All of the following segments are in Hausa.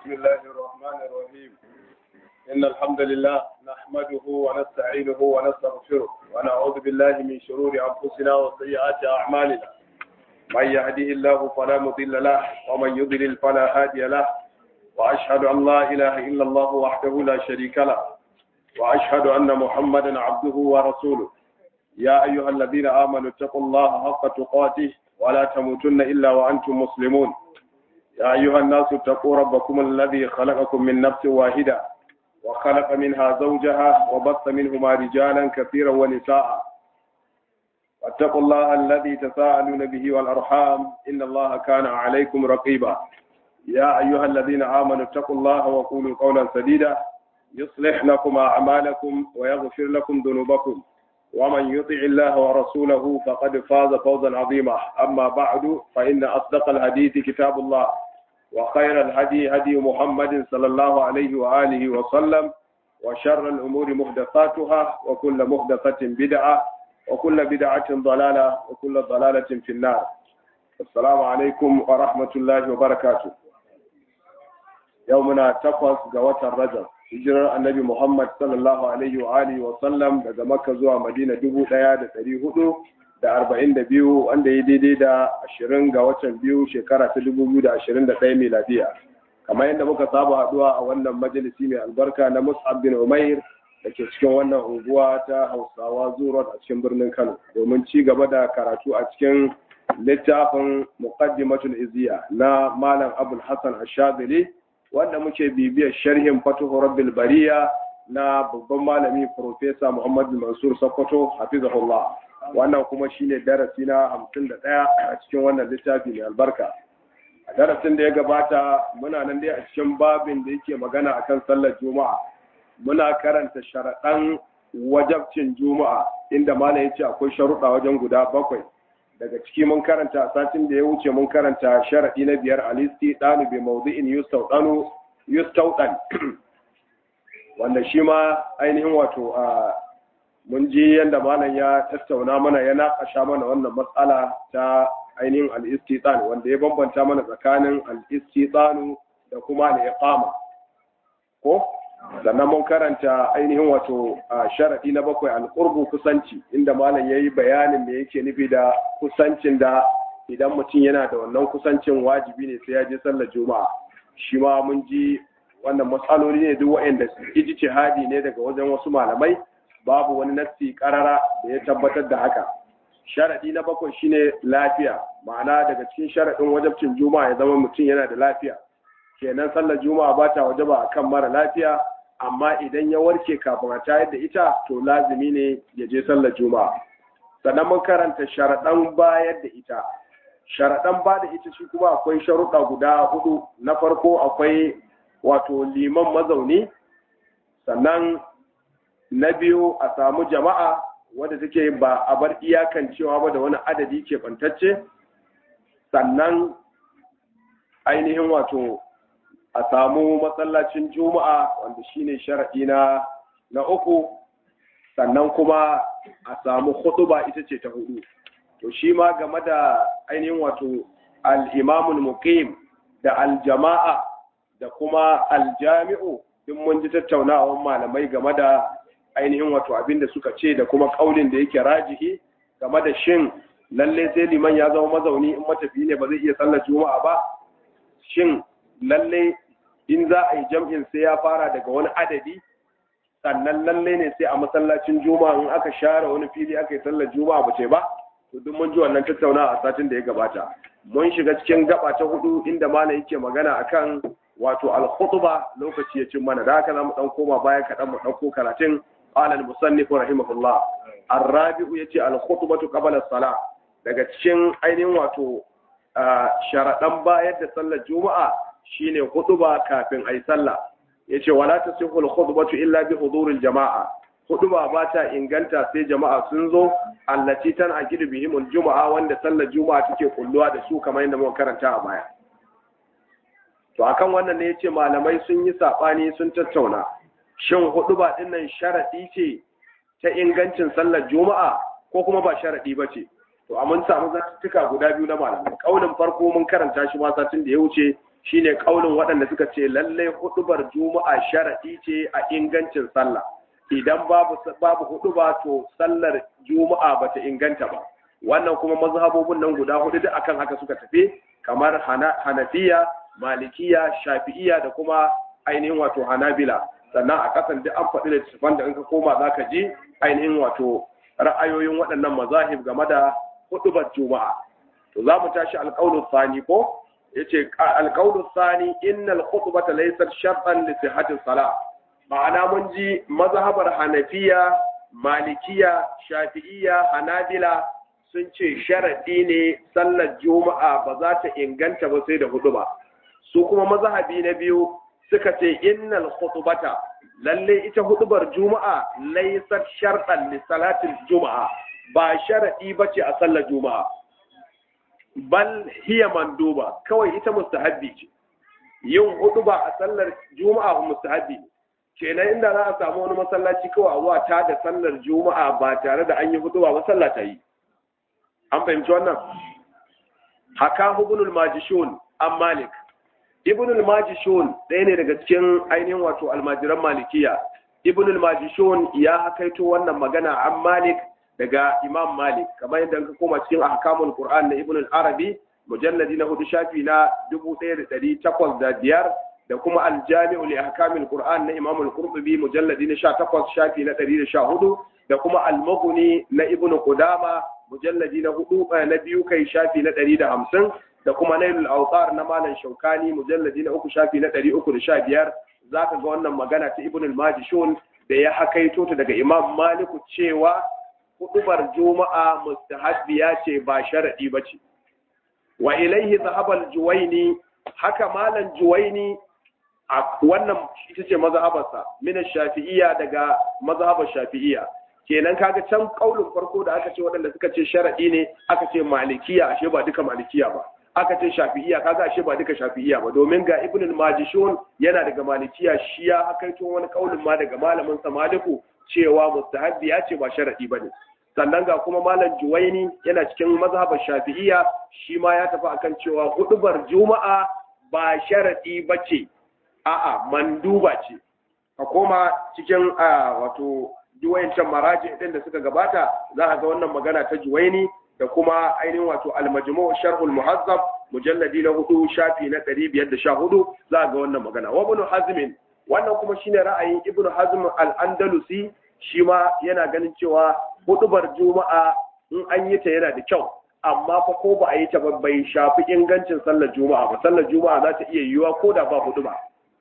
بسم الله الرحمن الرحيم إن الحمد لله نحمده ونستعينه ونستغفره ونعوذ بالله من شرور أنفسنا وسيئات أعمالنا من يهده الله فلا مضل له ومن يضلل فلا هادي له وأشهد أن لا إله إلا الله وحده لا شريك له وأشهد أن محمدا عبده ورسوله يا أيها الذين آمنوا اتقوا الله حق تقاته ولا تموتن إلا وأنتم مسلمون يا أيها الناس اتقوا ربكم الذي خلقكم من نفس واحدة وخلق منها زوجها وبث منهما رجالا كثيرا ونساء واتقوا الله الذي تساءلون به والأرحام إن الله كان عليكم رقيبا يا أيها الذين آمنوا اتقوا الله وقولوا قولا سديدا يصلح لكم أعمالكم ويغفر لكم ذنوبكم ومن يطع الله ورسوله فقد فاز فوزا عظيما أما بعد فإن أصدق الحديث كتاب الله وخير الهدي هدي محمد صلى الله عليه وآله وسلم وشر الأمور محدثاتها وكل محدثة بدعة وكل بدعة ضلالة وكل ضلالة في النار السلام عليكم ورحمة الله وبركاته يومنا تقص قوة الرجل hijirar annabi Muhammad sallallahu alaihi wa alihi wa sallam daga Makka zuwa Madina dubu ɗaya da ɗari hudu da arba'in da biyu wanda ya daidai da ashirin ga watan biyu shekara ta dubu biyu da ashirin da ɗaya miladiya. Kamar yadda muka saba haɗuwa a wannan majalisi mai albarka na Mus'ab bin Umair da ke cikin wannan unguwa ta Hausawa Zurot a cikin birnin Kano domin ci gaba da karatu a cikin littafin Muqaddimatul Izziya na Malam Abul Hassan Ashadili wanda muke bibiyar sharhin fatuhu rabbil bariya na babban malami profesa Muhammad Mansur Sokoto hafizahullah wannan kuma shine darasi na 51 a cikin wannan littafi mai albarka a darasin da ya gabata muna nan dai a cikin babin da yake magana akan sallar juma'a muna karanta sharaɗan wajabcin juma'a inda malam ya ce akwai sharuɗa wajen guda bakwai daga ciki mun karanta a satin da ya wuce mun karanta sharaɗi na biyar alisti ɗanu bi maudu'in yustauɗanu yustauɗan wanda shi ma ainihin wato a mun ji yadda malam ya tattauna mana ya naƙasha mana wannan matsala ta ainihin al'istitsan wanda ya bambanta mana tsakanin al'istitsanu da kuma al'iqama ko sannan mun karanta ainihin wato a sharaɗi na bakwai alƙurbu kusanci inda malam ya yi bayanin me yake nufi da kusancin da idan mutum yana da wannan kusancin wajibi ne sai ya je sallar juma'a shi ma mun ji wannan matsaloli ne duk waɗanda ijtihadi ne daga wajen wasu malamai babu wani nassi karara da ya tabbatar da haka sharaɗi na bakwai shine lafiya ma'ana daga cikin sharaɗin wajabcin juma'a ya zama mutum yana da lafiya kenan sallar juma'a ba ta wajaba akan mara lafiya amma idan ya warke kafin a tayar da ita to lazimi ne ya je sallar juma'a sannan mun karanta sharaɗan bayar da ita sharaɗan ba da ita shi kuma akwai sharuɗa guda hudu na farko akwai wato liman mazauni sannan na biyu a samu jama'a wadda take ba a bar iyakan cewa ba da wani adadi ke bantacce sannan ainihin wato a samu masallacin juma'a wanda shine sharaɗi na na uku sannan kuma a samu hutuba ita ce ta hudu to shi ma game da ainihin wato al-imamul muqim da al-jama'a da kuma al-jami'u duk mun ji tattaunawar malamai game da ainihin wato abin da suka ce da kuma kaulin da yake rajihi game da shin lalle sai liman ya zama mazauni in matafi ne ba zai iya sallar juma'a ba shin lalle in za a yi jam'in sai ya fara daga wani adadi sannan lalle ne sai a masallacin juma'a in aka share wani fili aka yi sallar juma'a ba ce ba to duk mun ji wannan tattauna a satin da ya gabata mun shiga cikin gaba ta hudu inda malam yake magana akan wato al-khutba lokaci ya cin mana da haka zamu dan koma baya kaɗan mu ɗauko karatun qala al-musannif rahimahullah ar-rabi'u yace al-khutbatu qabla as-salah daga cikin ainihin wato sharaɗan bayar da sallar juma'a shine khutba kafin ayi sallah yace wala tasihu al-khutbatu illa bi huduril jama'a khutba ba ta inganta sai jama'a sun zo allati tan akidu bihim al-juma'a wanda sallar juma'a take kulluwa da su kamar yadda muka karanta a baya to akan wannan ne yace malamai sun yi sabani sun tattauna shin khutba din nan sharadi ce ta ingancin sallar juma'a ko kuma ba sharadi bace to a mun samu zattuka guda biyu na malamai kaulin farko mun karanta shi ma satin da ya wuce shine kaulin waɗanda suka ce lallai hudubar juma'a sharadi ce a ingancin sallah idan babu babu huduba to sallar juma'a bata inganta ba wannan kuma mazhabobin nan guda hudu duk akan haka suka tafi kamar hanafiya malikiya shafi'iya da kuma ainihin wato hanabila sannan a kasan duk an faɗi littattafan da in ka koma za ka ji ainihin wato ra'ayoyin waɗannan mazahib game da hudubar juma'a to za mu tashi alƙawlu sani ko yace alƙawlu sani innal khutbata laysat shartan li sihhati salah ma'ana mun ji mazhabar hanafiya malikiya shafi'iya hanabila sun ce sharadi ne sallar juma'a ba za ta inganta ba sai da huduba su kuma mazhabi na biyu suka ce innal khutbata lalle ita hudubar juma'a laysat shartan li salatil juma'a ba sharadi bace a sallar juma'a bal hiya manduba kawai ita mustahabbi ce yin huduba a sallar juma'a mustahabbi ne kenan inda za a samu wani masallaci kawai a zuwa ta da sallar juma'a ba tare da an yi huduba ba sallah ta yi an fahimci wannan haka ibnul majishun an malik ibnul majishun ɗaya ne daga cikin ainihin wato almajiran malikiya ibnul majishun ya hakaito wannan magana an malik daga imam malik kamar yadda ka koma cikin ahkamul qur'an na ibnul arabi mujalladi na hudu shafi na dubu ɗaya da ɗari takwas da biyar da kuma aljami'u li ahkamil qur'an na imam al-qurtubi mujalladi na sha takwas shafi na ɗari da sha hudu da kuma al-mughni na ibnu qudama mujalladi na hudu na biyu kai shafi na ɗari da hamsin da kuma nailul autar na malam shaukani mujalladi na uku shafi na ɗari uku da sha biyar za ka ga wannan magana ta ibn al-majishun da ya hakaito ta daga imam maliku cewa hudubar juma'a mustahabbiya ce ba sharadi ba ce wa ilaihi zahabal juwaini haka malam juwaini a wannan ita ce mazhabarsa min shafi'iyya daga mazhabar shafi'iyya kenan kaga can kaulin farko da aka ce waɗanda suka ce sharadi ne aka ce malikiya ashe ba duka malikiya ba aka ce shafi'iya kaga ashe ba duka shafi'iya ba domin ga ibn al-majishun yana daga malikiya shi ya hakaito wani kaulin ma daga malamin sa maliku cewa mustahabbi ya ce ba sharadi bane sannan ga kuma malam juwaini yana cikin mazhabar shafi'iya shi ma ya tafi akan cewa hudubar juma'a ba sharadi bace a'a manduba ce ka koma cikin wato juwayancan maraji din da suka gabata za a ga wannan magana ta juwaini da kuma ainihin wato al-majmu' sharhul muhazzab mujalladi na hudu shafi na 514 za a ga wannan magana wa ibn hazm wannan kuma shine ra'ayin ibn hazm al-andalusi shi ma yana ganin cewa hudubar juma'a in an yi ta yana da kyau amma fa ko ba a yi ta ba bai shafi ingancin sallar juma'a ba sallar juma'a za ta iya yiwuwa ko da ba huduba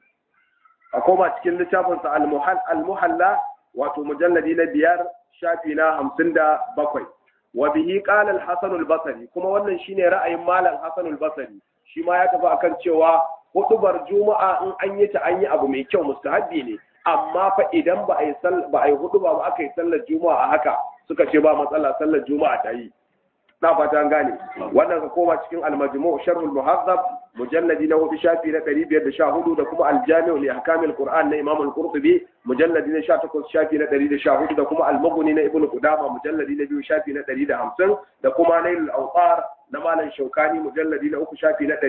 a koma cikin littafinsa al-muhalla wato mujalladi na biyar shafi na hamsin da bakwai wa bihi qala al-hasan al-basri kuma wannan shine ra'ayin malam hasan al-basri shi ma ya tafi akan cewa hudubar juma'a in an yi ta an yi abu mai kyau mustahabbi ne amma fa idan ba a yi ba a yi huduba ba aka yi sallar juma'a a haka suka ce ba matsala sallar juma'a ta yi na fata an gane wannan ka koma cikin al-majmu' sharh al-muhazzab mujalladi na hudu shafi na 514 da kuma al-jami' li ahkamil qur'an na imam al-qurtubi mujalladi na 18 shafi na 114 da kuma al-mughni na ibnu qudama mujalladi na biyu shafi na 150 da kuma nail al-awtar na malam shaukani mujalladi na uku shafi na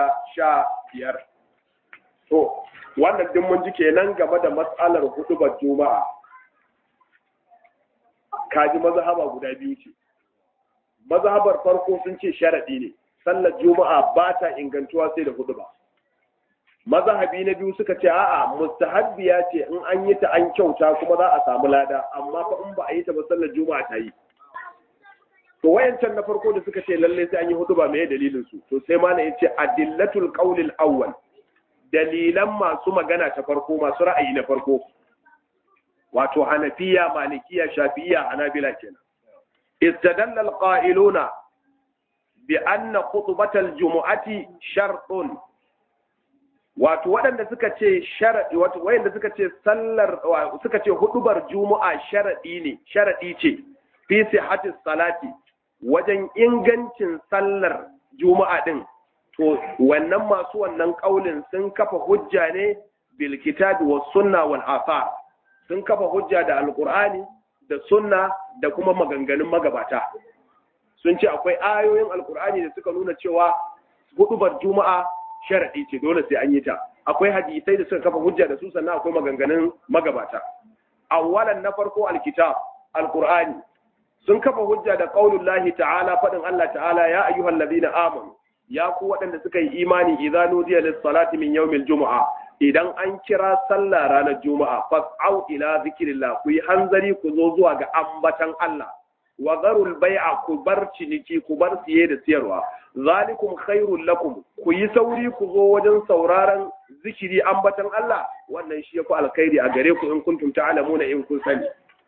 315 to wannan din mun ji kenan game da mas'alar hudubar juma'a kaji mazhaba guda biyu ce mazhabar farko sun ce sharadi ne sallar juma'a ba ta ingantuwa sai da hudu ba mazhabi na biyu suka ce a'a mustahabbiya ce in an yi ta an kyauta kuma za a samu lada amma fa in ba a yi ta ba sallar juma'a ta yi to wayancan na farko da suka ce lalle sai an yi hudu ba me dalilin su to sai mana yace adillatul qawlil awwal dalilan masu magana ta farko masu ra'ayi na farko wato hanafiya malikiya shafi'iya hanabila kenan استدل القائلون بأن خطبة الجمعة شرط wato waɗanda suka ce sharadi wato wayanda suka ce sallar suka ce hudubar juma'a sharadi ne sharadi ce fi sihhati salati wajen ingancin sallar juma'a din to wannan masu wannan kaulin sun kafa hujja ne bil kitabi was sunna wal athar sun kafa hujja da alqur'ani da sunna da kuma maganganun magabata sun ce akwai ayoyin alkur'ani da suka nuna cewa hudubar juma'a sharadi ce dole sai an yi ta akwai hadisai da suka kafa hujja da su sannan akwai maganganun magabata awwalan na farko alkitab alqur'ani sun kafa hujja da qaulullahi ta'ala fadin Allah ta'ala ya ayyuhal ladina amanu ya ku waɗanda suka yi imani idza nudiya lis salati min yawmil jumu'a idan an kira sallah ranar juma'a fas'au ila zikrillah ku yi hanzari ku zo zuwa ga ambatan Allah wa zarul bai'a ku bar ciniki ku bar siye da siyarwa zalikum khairul lakum ku yi sauri ku zo wajen sauraron zikiri ambatan Allah wannan shi yafi alkhairi a gare ku in kuntum ta'lamuna in kun sani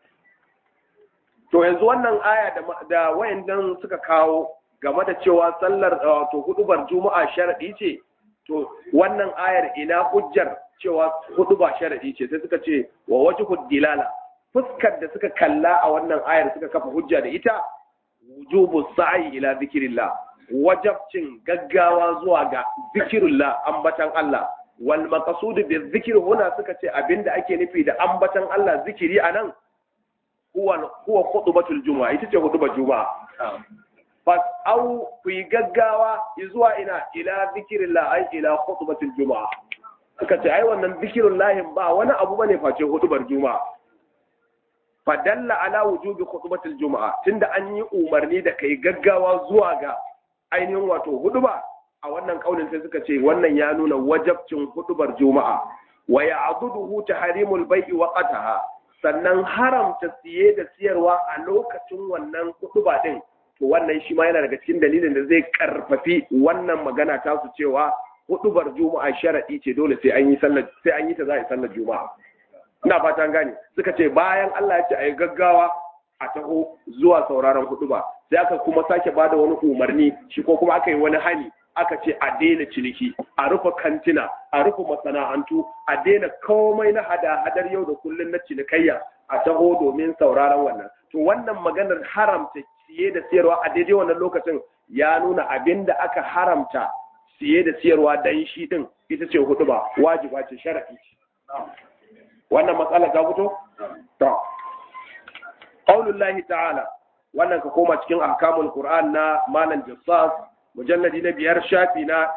to yanzu wannan aya da da wayannan suka kawo game da cewa sallar to hudubar juma'a sharadi ce to wannan ayar ina hujjar cewa huduba sharadi ce sai suka ce wa wajhud dilala fuskar da suka kalla a wannan ayar suka kafa hujja da ita wujubu sa'i ila zikrillah wajabcin gaggawa zuwa ga zikrillah ambatan Allah wal maqsud bi dhikr huna suka ce abinda ake nufi da ambatan Allah zikiri anan huwa huwa khutbatul juma'a ita ce khutbar juma'a fas au ku yi gaggawa zuwa ina ila zikrillah ai ila khutbatul juma'a suka ce ai wannan zikrullahi ba wani abu bane face khutbar juma'a fadalla ala wujubi khutbatul juma'a tunda an yi umarni da kai gaggawa zuwa ga ainihin wato huduba a wannan kaulin sai suka ce wannan ya nuna wajabcin hudubar juma'a wa ya'duduhu tahrimul bai'i wa qataha sannan haramta siye da siyarwa a lokacin wannan huduba din to wannan shi ma yana daga cikin dalilin da zai karfafi wannan magana ta su cewa hudubar juma'a sharadi ce dole sai an yi sallar sai an yi ta za a yi sallar juma'a ina fatan gane suka ce bayan Allah ya ce a yi gaggawa a taho zuwa sauraron hudu ba sai aka kuma sake bada wani umarni shi ko kuma aka yi wani hani aka ce a daina ciniki a rufe kantina a rufe masana'antu a daina komai na hada-hadar yau da kullum na cinikayya a taho domin sauraron wannan to wannan maganar haramta siye da siyarwa a daidai wannan lokacin ya nuna abin da aka haramta siye da siyarwa dan shi din ita ce hudu ba wajiba ce shar'i wannan matsala ta fito? To, ƙaunullahi ta'ala, wannan ka koma cikin ahkamul Qur'an na Malam Jassas, mujalladi na biyar shafi na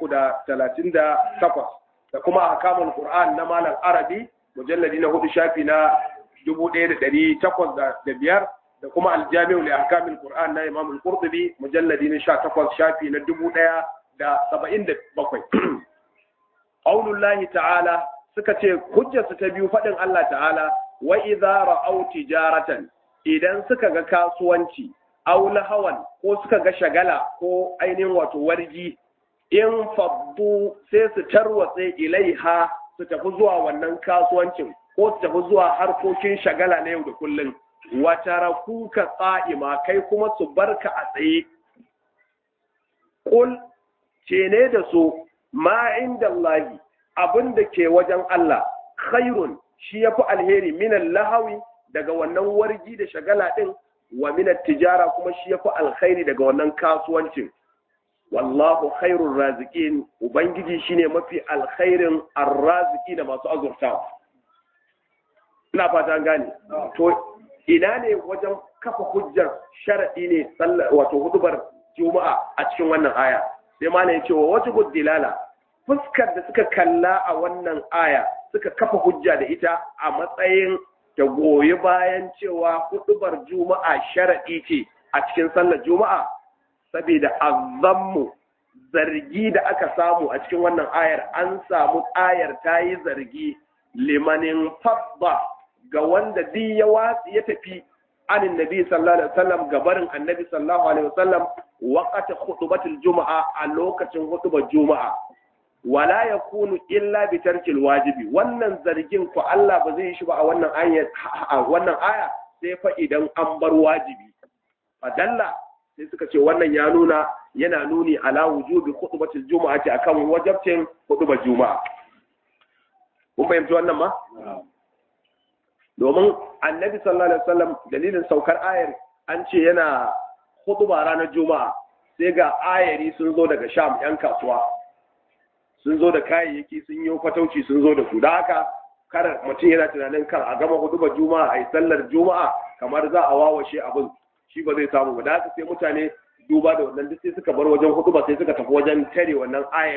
338, da kuma ahkamul Qur'an na Malam Arabi, mujalladi na hudu shafi na 1805, da kuma aljami'u li ahkamul Qur'an na Imam Al-Qurtubi, mujalladi na 18 shafi na 1077. Ƙaunullahi ta'ala, suka ce hujjarsu ta biyu faɗin Allah ta'ala wa idza ra'aw tijaratan idan suka ga kasuwanci aw lahawan ko suka ga shagala ko ainihin wato wargi in faddu sai su tarwatse ilaiha su tafi zuwa wannan kasuwancin ko su tafi zuwa harkokin shagala na yau da kullum wa tarakuka qa'ima kai kuma su barka a tsaye qul ce ne da su ma inda Allahi abin da ke wajen Allah khairun shi yafi alheri minan lahawi daga wannan wargi da shagala din wa minan tijara kuma shi yafi alkhairi daga wannan kasuwancin wallahu khairur raziqin ubangiji shine mafi alkhairin arraziki da masu azurtawa ina fata gane to ina ne wajen kafa hujjar sharadi ne wato hudubar juma'a a cikin wannan aya sai ma ne cewa wata dilala fuskar da suka kalla a wannan aya suka kafa hujja da ita a matsayin ta goyi bayan cewa hudubar juma'a sharaɗi ce a cikin sallar juma'a saboda azammu zargi da aka samu a cikin wannan ayar an samu ayar ta yi zargi limanin fadda ga wanda duk ya watsi ya tafi anin nabi sallallahu alaihi wasallam gabarin annabi sallallahu alaihi wasallam waqata khutbatul juma'a a lokacin hutubar juma'a wala ya kunu illa bi tarkil wajibi wannan zargin ko Allah ba zai shi ba a wannan aya a wannan aya sai fa idan an bar wajibi fadalla sai suka ce wannan ya nuna yana nuni ala wujubi khutbatil jumu'ati akan wajibcin khutbar juma'a kun fahimci wannan ma domin annabi sallallahu alaihi wasallam dalilin saukar ayar an ce yana khutba ranar juma'a sai ga ayari sun zo daga sham yan kasuwa sun zo da kayayyaki sun yi fatauci sun zo da su da haka kar mutum yana tunanin kar a gama hudubar juma'a a yi sallar juma'a kamar za a wawashe abin shi ba zai samu ba da haka sai mutane duba da wannan duk sai suka bar wajen huduba sai suka tafi wajen tare wannan ayarin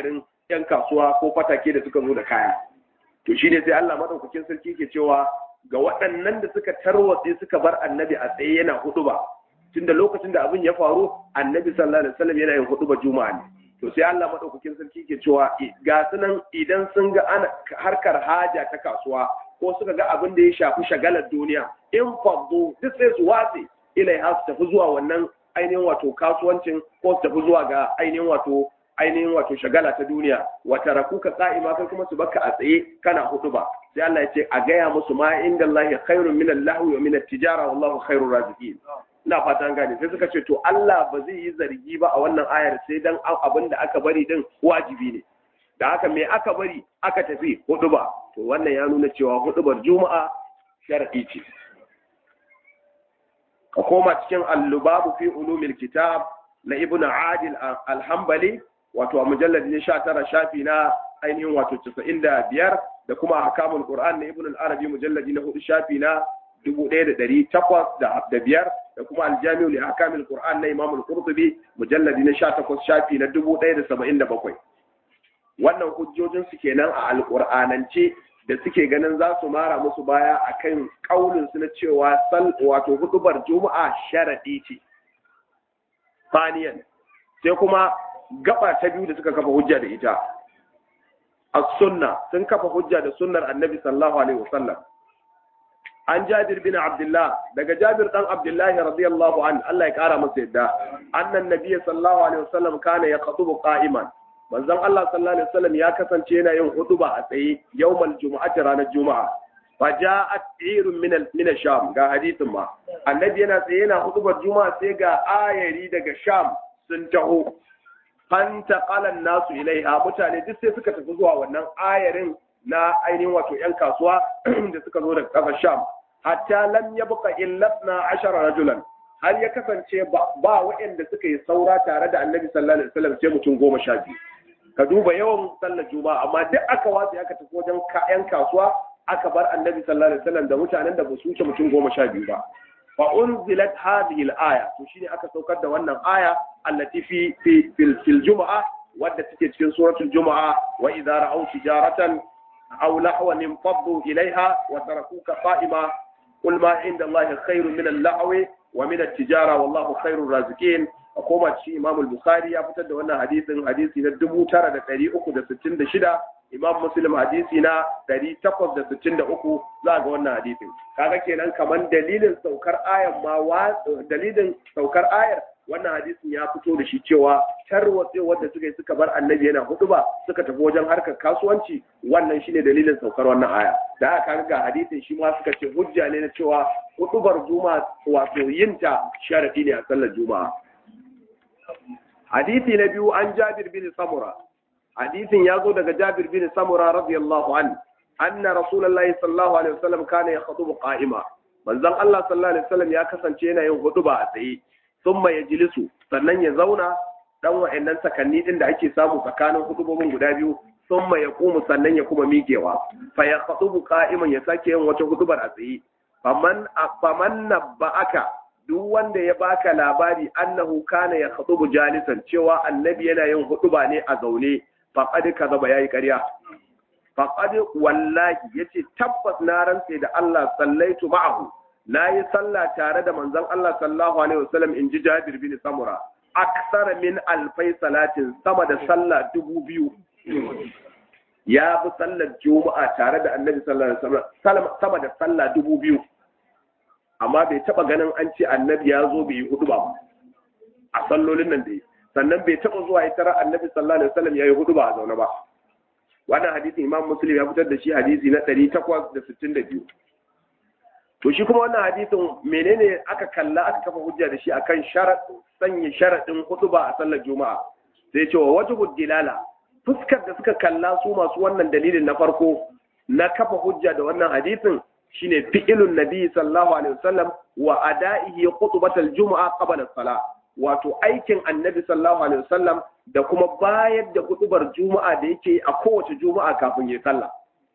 yan kasuwa ko fatake da suka zo da kaya to shine sai Allah madaukakin sarki ke cewa ga waɗannan da suka tarwatse suka bar annabi a tsaye yana huduba tunda lokacin da abin ya faru annabi sallallahu alaihi wasallam yana yin huduba juma'a ne to sai Allah madaukakin sarki ke cewa ga sunan idan sun ga ana harkar haja ta kasuwa ko suka ga abin da ya shafi shagalar duniya in faddu duk sai su watse ilai ha su tafi zuwa wannan ainihin wato kasuwancin ko su tafi zuwa ga ainihin wato ainihin wato shagala ta duniya wata rakuka qa'ima kai kuma su baka a tsaye kana hudu ba sai Allah ya ce a gaya musu ma inda Allah khairun min al-lahwi wa min at-tijara wallahu khairur raziqin ina fata an gane sai suka ce to Allah ba zai yi zargi ba a wannan ayar sai dan abin da aka bari din wajibi ne da haka me aka bari aka tafi hudu ba to wannan ya nuna cewa hudubar juma'a shar'i ce ka koma cikin al-lubabu fi ulumil kitab na ibn adil al-hanbali wato a mujallad ne 19 shafi na ainihin wato 95 da kuma ahkamul qur'an na ibn al-arabi mujalladi na 4 shafi na 1805 da kuma al-jami'u li ahkamil qur'an na imam al-qurtubi mujalladi na 18 shafi na 1077 wannan hujjojin su kenan a al-qur'anance da suke ganin za su mara musu baya akan kaulin su na cewa sal wato hudubar juma'a sharadi ce faniyan sai kuma gaba ta biyu da suka kafa hujja da ita as-sunna sun kafa hujja da sunnar annabi sallallahu alaihi wasallam an jabir bin abdullah daga jabir dan abdullah radiyallahu an Allah ya kara masa yadda annan nabiy sallallahu alaihi wasallam kana yaqtubu qa'iman manzon Allah sallallahu alaihi wasallam ya kasance yana yin huduba a tsaye yawmal jumu'ati ranar juma'a faja'at irun min min sham ga hadisin ma annabi yana tsaye yana hudubar juma'a sai ga ayari daga sham sun taho fanta qalan nasu ilaiha mutane duk sai suka tafi zuwa wannan ayarin na ainihin wato yan kasuwa da suka zo daga kasar sham hatta lam yabqa illa 12 rajulan har ya kasance ba waɗanda suka yi saura tare da annabi sallallahu alaihi wasallam sai mutum goma sha biyu ka duba yawan sallar juma'a amma duk aka watsi aka tafi wajen yan kasuwa aka bar annabi sallallahu alaihi wasallam da mutanen da ba su wuce mutum goma sha biyu ba fa unzilat hadhihi al-aya to shine aka saukar da wannan aya allati fi fi fil juma'a wadda take cikin suratul juma'a wa idza ra'aw tijaratan aw lahwan infaddu ilaiha wa tarakuka qa'ima qul ma inda allahi khairun min al-lahwi wa min at-tijara wallahu khairur raziqin a koma cikin Imam al-Bukhari ya fitar da wannan hadisin hadisi na 9366 Imam Muslim hadisi na 863 za ga wannan hadisin kaga kenan kaman dalilin saukar ayar ma dalilin saukar ayar wannan hadisin ya fito da shi cewa tarwatse wanda suka yi suka bar annabi yana huduba suka tafi wajen harkar kasuwanci wannan shine dalilin saukar wannan aya da aka ga hadisin shi ma suka ce hujja ne na cewa hudubar juma'a wato yinta sharadi ne a sallar juma'a hadisi na biyu an jabir bin samura hadisin ya zo daga jabir bin samura radiyallahu an anna rasulullahi sallallahu alaihi wasallam kana yakhutubu qa'ima manzon Allah sallallahu alaihi wasallam ya kasance yana yin huduba a tsaye thumma yajlisu sannan ya zauna dan wa'annan sakanni din da ake samu tsakanin hudubobin guda biyu thumma yaqumu sannan ya kuma miƙewa fa yakhutubu qa'iman ya sake yin wata hudubar a tsaye faman faman nabba'aka duk wanda ya baka labari annahu kana ya khutubu jalisan cewa annabi yana yin hutuba ne a zaune faqad kazaba yayi ƙarya faqad wallahi yace tabbas na rantse da Allah sallaitu ma'ahu nayi sallah tare da manzon Allah sallallahu alaihi wasallam inji Jabir bin Samura aksara min alfai salatin sama da sallah dubu biyu ya bi sallar juma'a tare da annabi sallallahu alaihi wasallam sama da sallah dubu biyu amma bai taba ganin an ce annabi ya zo bai yi hudu ba a sallolin nan da yi sannan bai taba zuwa ya tara annabi sallallahu alaihi wasallam ya yi hudu ba a zaune ba wannan hadisin imam muslim ya fitar da shi hadisi na 862 to shi kuma wannan hadisin menene aka kalla aka kafa hujja da shi akan sharat sanya sharadin hudu ba a sallar juma'a sai ce wa wajibud dilala fuskar da suka kalla su masu wannan dalilin na farko na kafa hujja da wannan hadisin shine fi'ilun nabi sallallahu alaihi wasallam wa ada'ihi khutbatal jumu'a qabla as-salah wato aikin annabi sallallahu alaihi wasallam da kuma bayar da hutubar juma'a da yake a kowace juma'a kafin ya sallah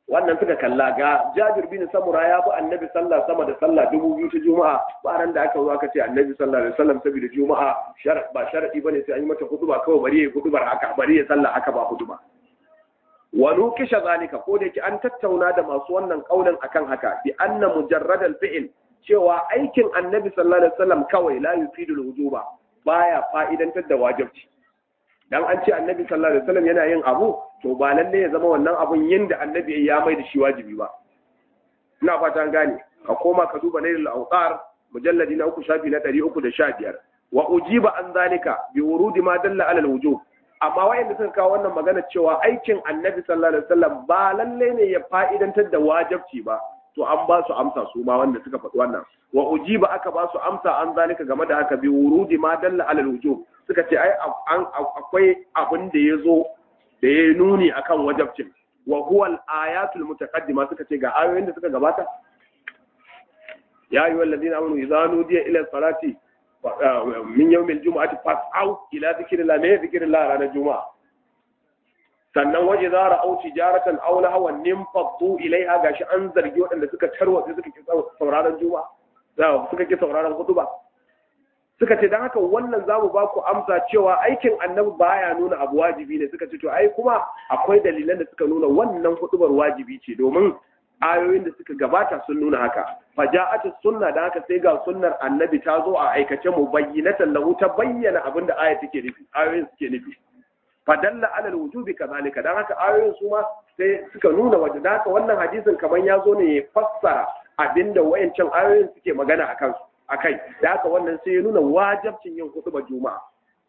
wannan suka kalla ga Jabir bin Samura ya bi Annabi sallah sama da sallah dubu biyu ta Juma'a ba ran da aka zo aka ce Annabi sallallahu alaihi wasallam saboda Juma'a shar ba sharadi bane sai an yi mata hutuba kawai bari ya hutubar haka bari ya sallah haka ba hutuba wa nukisha zalika ko da yake an tattauna da masu wannan kaulin akan haka bi anna mujarradal fi'l cewa aikin Annabi sallallahu alaihi wasallam kawai la yufidu al-wujuba baya fa'idantar da wajibci dan an ce annabi sallallahu alaihi wasallam yana yin abu to ba lalle ya zama wannan abun yin da annabi ya mai da shi wajibi ba ina fata an gane ka koma ka duba nailul awqar mujalladi na uku shafi na 315 wa ujiba an zalika bi wurudi ma dalla ala alwujub amma wayanda suka kawo wannan magana cewa aikin annabi sallallahu alaihi wasallam ba lalle ne ya fa'idantar da wajibci ba to an ba su amsa su ma wanda suka faɗi wannan wa ujiba aka ba su amsa an zalika game da haka bi wurudi ma dalla ala alwujub suka ce ai akwai abin da ya zo da ya nuni akan wajabcin wa huwa al-ayatul mutaqaddima suka ce ga ayoyin da suka gabata ya ayyuha alladhina amanu idza nudiya ila salati min yawm al-jum'ati fas'au ila dhikrillah me dhikrillah ranar juma'a sannan waje za ra'au tijaratan aw lahawan nimfaddu ilaiha gashi an zargi waɗanda suka tarwatsa suka ki sauraron juma'a suka ki sauraron hutuba suka ce don haka wannan za mu ba ku amsa cewa aikin annabi baya nuna abu wajibi ne suka ce to ai kuma akwai dalilan da suka nuna wannan hudubar wajibi ce domin ayoyin da suka gabata sun nuna haka faja'atu sunna da haka sai ga sunnar annabi ta zo a aikace mu bayyinatan lahu ta bayyana abin da aya take nufi ayoyin suke nufi fadalla alal wujubi kazalika dan haka ayoyin su ma sai suka nuna wajen da haka wannan hadisin kamar ya zo ne ya fassara abinda wayancan ayoyin suke magana akan su akai da haka wannan sai ya nuna wajabcin yin hutuba juma'a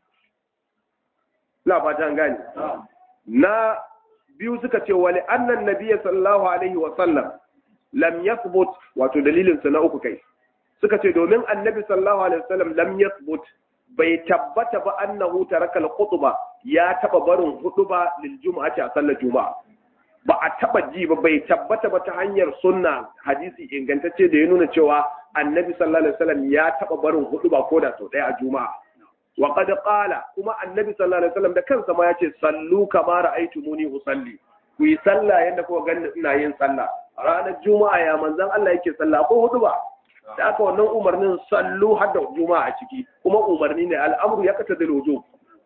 la fata gani na biyu suka ce wali annan nabiyyi sallallahu alaihi wa sallam lam yathbut wato dalilin sa na uku kai suka ce domin annabi sallallahu alaihi wa sallam lam yathbut bai tabbata ba annahu taraka al-khutba ya taba barin hutuba lil juma'ati a sallar juma'a ba a taba ji ba bai tabbata ba ta hanyar sunna hadisi ingantacce da ya nuna cewa annabi sallallahu alaihi wasallam ya taba barin hudu ba koda sau ɗaya a juma'a wa qad qala kuma annabi sallallahu alaihi wasallam da kansa ma yace sallu kama ra'aytumuni usalli ku yi sallah yanda kuka ganni ina yin sallah ranar juma'a ya manzon Allah yake sallah ko hudu ba da aka wannan umarnin sallu har da juma'a a ciki kuma umarni ne al'amru ya kata da wujub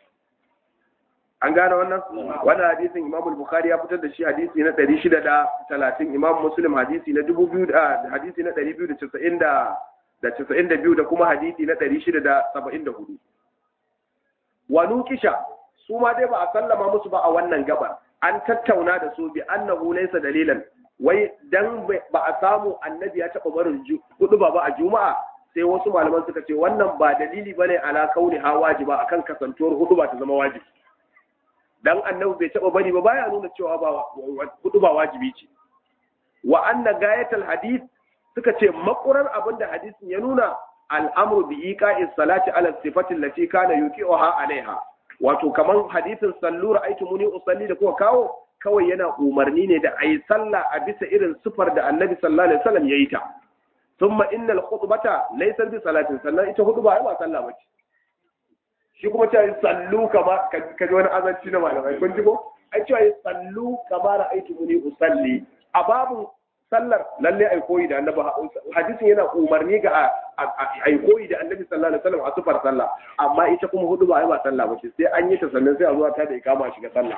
an gane wannan wannan hadisin Imam Bukhari ya fitar da shi hadisi na 630 Imam Muslim hadisi na 2000 hadisi na 290 da da 92 da kuma hadisi na 674 wa nukisha su ma dai ba a sallama musu ba a wannan gabar an tattauna da su bi annahu laysa dalilan wai dan ba a samu annabi ya taba barin hudu ba a juma'a sai wasu malaman suka ce wannan ba dalili bane ala kauni ha wajiba akan kasantuwar hudu ba ta zama wajibi dan annabi bai taba bari ba baya nuna cewa ba hudu ba wajibi ce wa anna gayatul hadith suka ce makurar abin da hadisin ya nuna al'amru bi iqa'is salati ala sifati allati kana yuqi'uha alaiha wato kaman hadisin sallu ra'aytu muni usalli da kuka kawo kawai yana umarni ne da ayi sallah a bisa irin sifar da annabi sallallahu alaihi wasallam yayi ta thumma innal khutbata laysa bi salatin sannan ita hudu ba ai ba sallah bace shi kuma ta yi sallu kama ka ji wani azanci na malamai kun ji ko ai cewa yi sallu kama ra'aytu muni usalli a babu sallar lalle ai koyi da annabi hadisin yana umarni ga ai koyi da annabi sallallahu alaihi wasallam a sufar sallah amma ita kuma hudu ba ai ba sallah ba sai an yi ta sannan sai a zuwa ta da ikama shiga sallah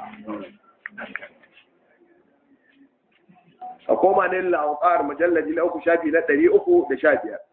a koma ne la'uqar mujalladi na uku shafi na ɗari uku da sha biyar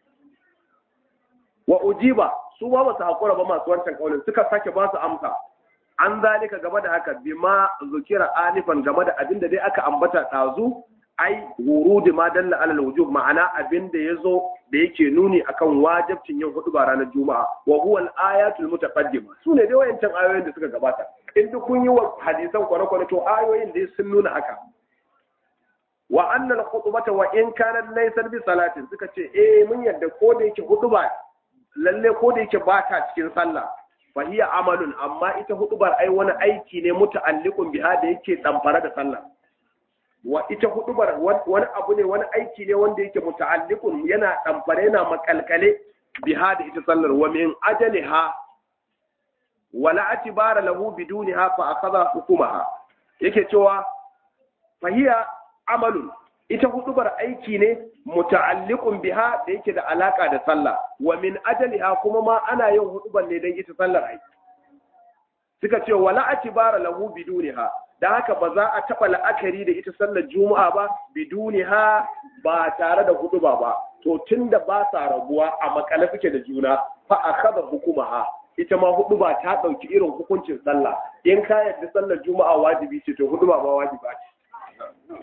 wa ujiba su ba ba su haƙura ba masu wancan ƙaunin suka sake ba su amsa an zalika game da haka bima zukira anifan game da abin da dai aka ambata ɗazu ai wurudi ma dalla alal wujub ma'ana abin da yazo da yake nuni akan wajibcin yin hudu ba ranar juma'a wa huwa al-ayatul mutaqaddima sune dai wayancan ayoyin da suka gabata in duk kun yi wa hadisan kwane-kwane to ayoyin dai sun nuna haka wa anna al-khutbata wa in kanat laysa bi salatin suka ce eh mun yadda ko da yake huduba lalle ko da yake ba ta cikin sallah fa hiya amalun amma ita hudubar ai wani aiki ne muta'alliqun biha da yake damfara da sallah wa ita hudubar wani abu ne wani aiki ne wanda yake muta'alliqun yana damfare yana makalkale biha da ita sallar wa min ajaliha wala atibara lahu bidunha fa akhadha hukumaha yake cewa fahiya amalun ita hudubar aiki ne muta'alliqun biha da yake da alaka da sallah wa min ajaliha kuma ma ana yin hudubar ne dan ita sallar aiki suka ce wala atibara lahu biduniha dan haka ba za a taba la'akari da ita sallar juma'a ba biduniha ba tare da huduba ba to tunda ba sa rabuwa a makale suke da juna fa akhadha hukumaha ita ma huduba ta dauki irin hukuncin sallah in ka yarda sallar juma'a wajibi ce to huduba ba wajiba ce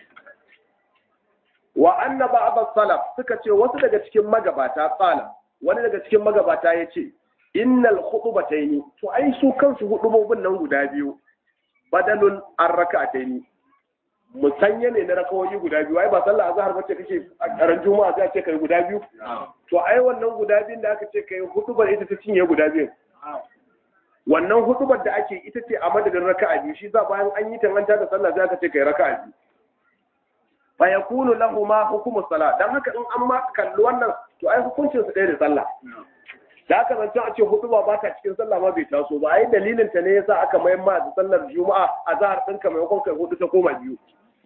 wa anna ba'd salaf suka ce wasu daga cikin magabata tsala wani daga cikin magabata yace innal khutbatayn to ai su kansu hudubobin nan guda biyu badalun an raka'atayn musanya ne na rakawoyi guda biyu ai ba sallah azhar bace kake a karan juma'a sai ce kai guda biyu to ai wannan guda biyun da aka ce kai hudubar ita ta cinye guda biyu wannan hudubar da ake ita ce a madadin raka'a biyu shi za bayan an yi tanganta da sallah sai aka ce kai raka'a biyu fa yakunu lahu ma hukumu salat dan haka in an ma kalli wannan to ai hukuncin su ɗaya da sallah da aka zancen a ce huduba ba ta cikin sallah ma bai taso ba ai dalilin ta ne yasa aka mayar ma da sallar juma'a a zahar ɗinka maimakon kai hudu ta koma biyu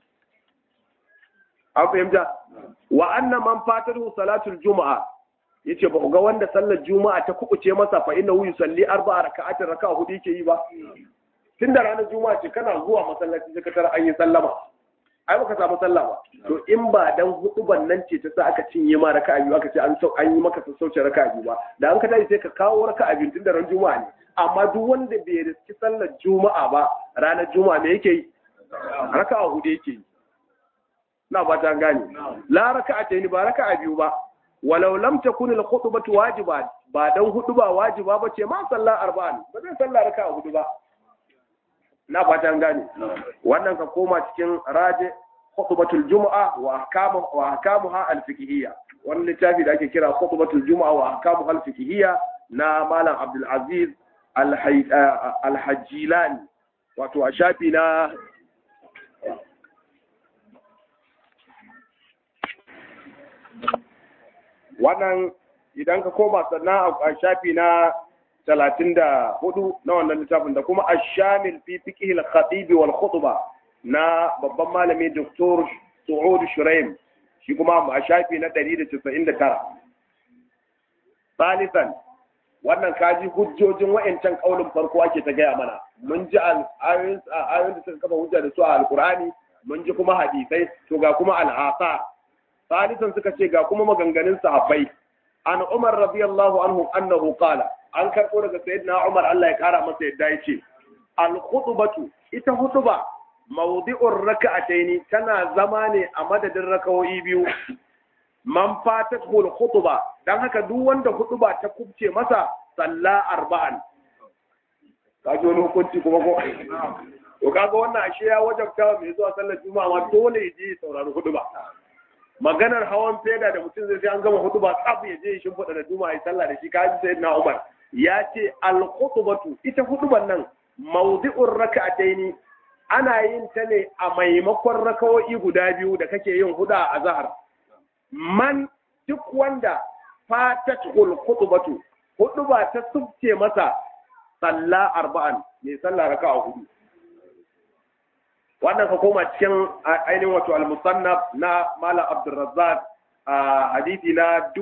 an fahimta wa anna man fatahu salatul juma'a yace ba ga wanda sallar juma'a ta kubuce masa fa inna hu yusalli arba'a raka'atin raka'a hudu yake yi ba tunda ranar juma'a ce kana zuwa masallaci sai ka tara an yi sallama ai baka samu sallah ba to in ba dan huduban nan ce ta sa aka cinye ma raka'a biyu aka ce an an yi maka sassauce raka'a biyu ba da an ka tashi sai ka kawo raka'a biyu tunda ran juma'a ne amma duk wanda bai riski sallar juma'a ba ranar juma'a me yake yi raka'a hudu yake yi na ba ta gane la raka'a ta ba raka'a biyu ba walau lam takun al khutbatu wajiba ba dan hudu ba wajiba ba ce ma sallah arba'an ba zai sallah raka'a hudu ba na ba ta gane wannan ka koma cikin raje khutbatul jumu'a wa ahkamu wa ahkamuha al fiqhiyya wannan littafi da ake kira khutbatul jumu'a wa ahkamuha al fiqhiyya na malam abdul aziz al hajjilani wato a shafi na wannan idan ka koma sannan a shafi na talatin da hudu na wannan littafin da kuma ashamil fi fiqh al-khatib wal khutba na babban malami Dr. Su'ud Shuraim shi kuma a shafi na 199 salisan wannan kaji hujjojin wa'ancan kaulin farko ake ta gaya mana mun ji ayoyin da suka kafa hujja da su a alkur'ani mun ji kuma hadisai to ga kuma al'asa salisan suka ce ga kuma maganganun sahabbai an umar radiyallahu anhu annahu qala an karɓo daga sayyidina umar Allah ya kara masa yadda ya ce al khutbatu ita hutuba mawdi'ur raka'ataini tana zama ne a madadin rakawoyi biyu man fatatul khutba dan haka duk wanda hutuba ta kubce masa salla arba'an kaji wani hukunci kuma ko to kaga wannan ashe ya wajabta mai zuwa sallar juma'a ma dole ya je saurari hutuba maganar hawan feda da mutum zai sai an gama hutuba tsaf ya je ya shimfiɗa da juma'a ya sallah da shi kaji sayyidina umar ya ce al-khutbatu ita hutuban nan mawdi'ur raka'ataini ana yin ta ne a maimakon rakawoyi guda biyu da kake yin huda a zahar man duk wanda fatatul khutbatu hutuba ta subce masa salla arba'an ne sallah raka'a hudu wannan ka koma cikin ainihin wato al-musannaf na malam abdurrazzaq a hadisi na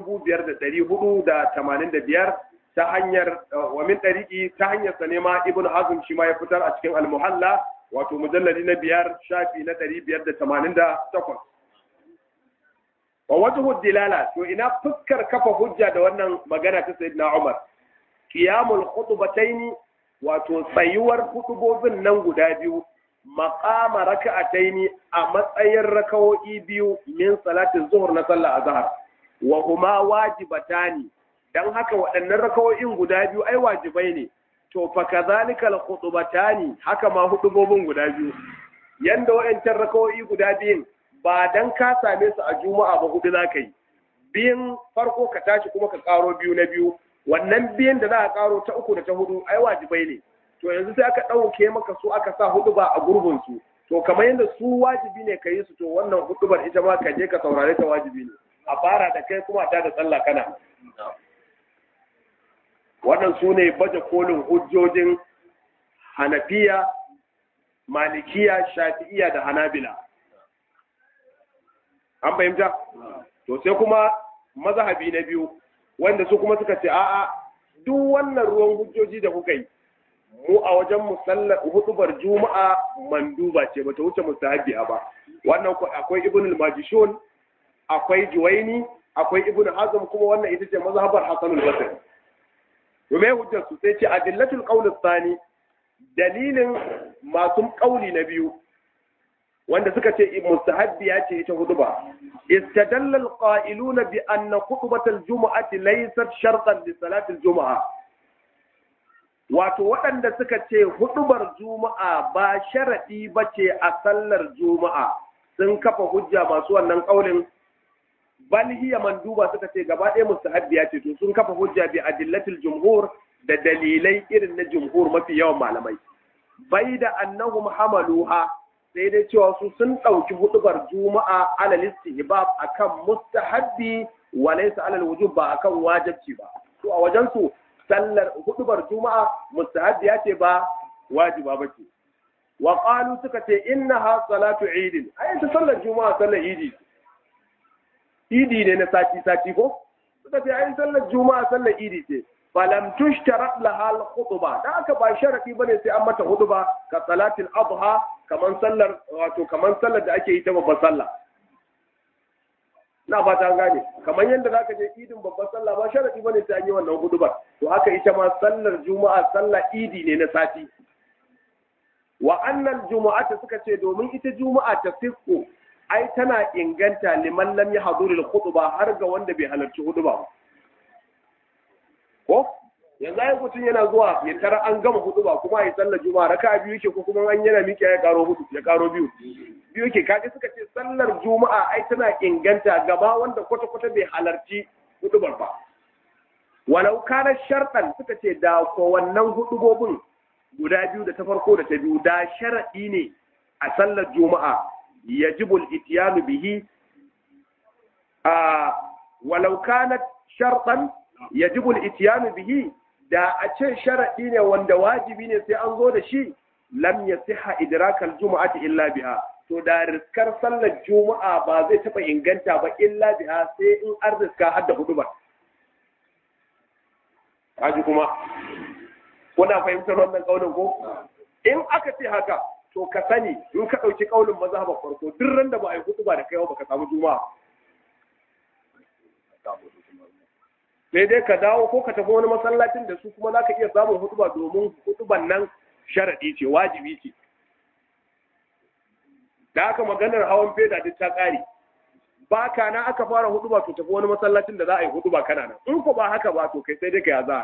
5485 ta hanyar wa min ɗariƙi ta hanyar sa nema ibn hazm shi ma ya fitar a cikin al-muhalla wato mujallali na biyar shafi na ɗari biyar da tamanin da takwas wa wajhu dilala to ina fuskar kafa hujja da wannan magana ta sayyidina umar qiyamul khutbataini wato tsayuwar hutubobin nan guda biyu maqama raka'ataini a matsayin rakawo'i biyu min salatin zuhur na sallah azhar wa huma wajibatani dan haka waɗannan rakawo'in guda biyu ai wajibai ne to fa kadhalika al-khutbatani haka ma hudubobin guda biyu yanda wayancan rakawoyi guda biyun ba dan ka same su a juma'a ba hudu zaka yi biyin farko ka tashi kuma ka karo biyu na biyu wannan biyan da za a karo ta uku da ta hudu ai wajibai ne to yanzu sai aka ɗauke maka su aka sa hudu ba a gurbin su to kamar yadda su wajibi ne ka yi su to wannan hudubar ita ma ka je ka saurare ta wajibi ne a fara da kai kuma ta da sallah kana wannan su ne baje kolin hujjojin hanafiya malikiya shafi'iya da hanabila an fahimta to sai kuma mazhabi na biyu wanda su kuma suka ce a'a duk wannan ruwan hujjoji da kuka yi mu a wajen musallar hudubar juma'a manduba ce bata wuce mustahabiya ba wannan akwai ibn al-majishun akwai juwaini akwai ibn hazm kuma wannan ita ce mazhabar hasan al-basri to me hujjar su sai ce adillatul qawl thani dalilin masu kauli na biyu wanda suka ce mustahabbiya ce ita huduba istadalla alqa'iluna bi anna khutbatal jumu'ati laysat shartan li salati aljumu'a wato waɗanda suka ce hudubar juma'a ba sharadi bace a sallar juma'a sun kafa hujja masu wannan kaulin bal hiya manduba suka ce gaba ɗaya mustahabbiya ce to sun kafa hujja bi adillatil jumhur da dalilai irin na jumhur mafi yawan malamai bai da annahum hamaluha sai dai cewa su sun ɗauki hudubar juma'a alal istihbab akan mustahabbi wa laysa alal wujub ba akan wajibci ba to a wajen su sallar hudubar juma'a mustahabbiya ce ba wajiba bace wa qalu suka ce innaha salatu eid ai ta sallar juma'a sallar idi idi ne na sati sati ko suka ce ai sallar juma'a sallar idi ce falam tushtarat laha al-khutba da aka ba sharadi bane sai an mata huduba ka salatil adha kaman sallar wato kaman sallar da ake yi ta babbar sallah na ba ta gane kaman yadda zaka je idin babbar sallah ba sharadi bane sai an yi wannan hudubar to haka ita ma sallar juma'a sallar idi ne na sati wa annal jumu'ata suka ce domin ita juma'a ta fisko ai tana inganta liman lam yahduril khutba har ga wanda bai halarci huduba ba ko yanzu ai mutum yana zuwa ya tara an gama hudu ba kuma ya sallar juma'a raka biyu yake ko kuma an yana miƙe ya karo hudu ya karo biyu biyu yake kaga suka ce sallar juma'a ai tana inganta gaba wanda kwata kwata bai halarci hudubar ba walau kana sharɗan suka ce da ko wannan hudubobin guda biyu da ta farko da ta biyu da sharaɗi ne a sallar juma'a yajibul ityanu bihi a walau kana sharɗan yajibul ityanu bihi da a ce sharaɗi ne wanda wajibi ne sai an zo da shi lam yasiha idrakal jumu'ati illa biha to da riskar sallar juma'a ba zai taɓa inganta ba illa biha sai in an riska har da hudu ba kaji kuma kuna fahimtar wannan kaunin ko in aka ce haka to ka sani in ka ɗauki kaunin mazhabar farko duk ran da ba a yi hudu ba da kai ba ka samu juma'a sai dai ka dawo ko ka tafi wani masallacin da su kuma za ka iya samun hutuba domin hutuban nan sharaɗi ce wajibi ce da aka maganar hawan feda duk ta ƙare ba ka na aka fara hutuba to tafi wani masallacin da za a yi hutuba kana nan in ko ba haka ba to kai sai dai ka yaza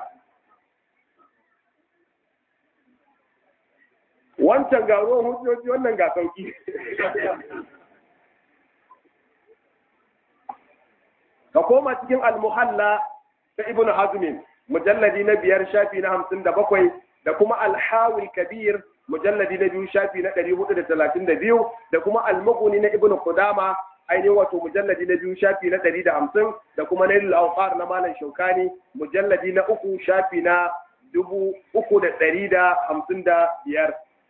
wancan ga ruwan hujjoji wannan ga sauki ka koma cikin almuhalla ta ibnu hazmin mujalladi na biyar shafi na hamsin da bakwai da kuma alhawil kabir mujalladi na biyu shafi na ɗari hudu da talatin da biyu da kuma almuguni na ibnu kudama ainihin wato mujalladi na biyu shafi na ɗari da hamsin da kuma nailul awqar na malam shaukani mujalladi na uku shafi na dubu uku da ɗari da hamsin da biyar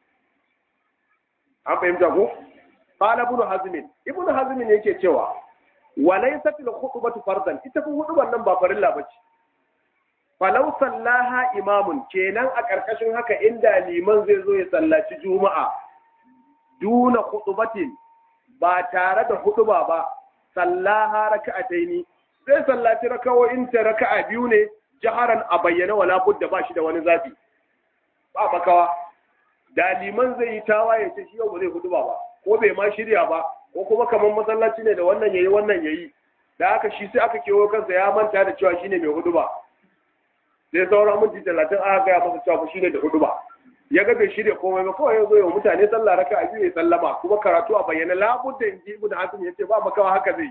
an fahimta ku qala ibnu hazmin ibnu hazmin yake cewa walaysat al-khutbatu fardan ita fa hudubar nan ba farilla bace falau sallaha imamun kenan a karkashin haka inda liman zai zo ya sallaci juma'a duna khutbatin ba tare da huduba ba sallaha raka'ataini sai sallaci rakawoyin ta raka'a biyu ne jaharan a bayyana wala budda ba shi da wani zafi ba makawa da liman zai yi tawaye ce shi yau ba zai huduba ba ko bai ma shirya ba ko kuma kamar masallaci ne da wannan yayi wannan yayi da aka shi sai aka kewo kansa ya manta da cewa shine mai huduba sai sauran minti talatin aka gaya masa cewa shine da huduba ya ga bai shirya komai ba kawai ya zo yau mutane sallah raka a biyu ya sallama kuma karatu a bayyana labudda in ji ibn hasim ya ce ba makawa haka zai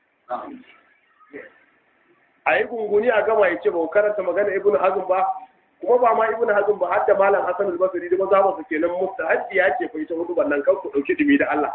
a yi gunguni a gama ya ce ba karanta magana ibn hazm ba kuma ba ma ibn hazm ba har da malam hasan al-basri da maza ba su kenan mustahaddi ya ce fa ita huduban nan kan ku dauki dumi da Allah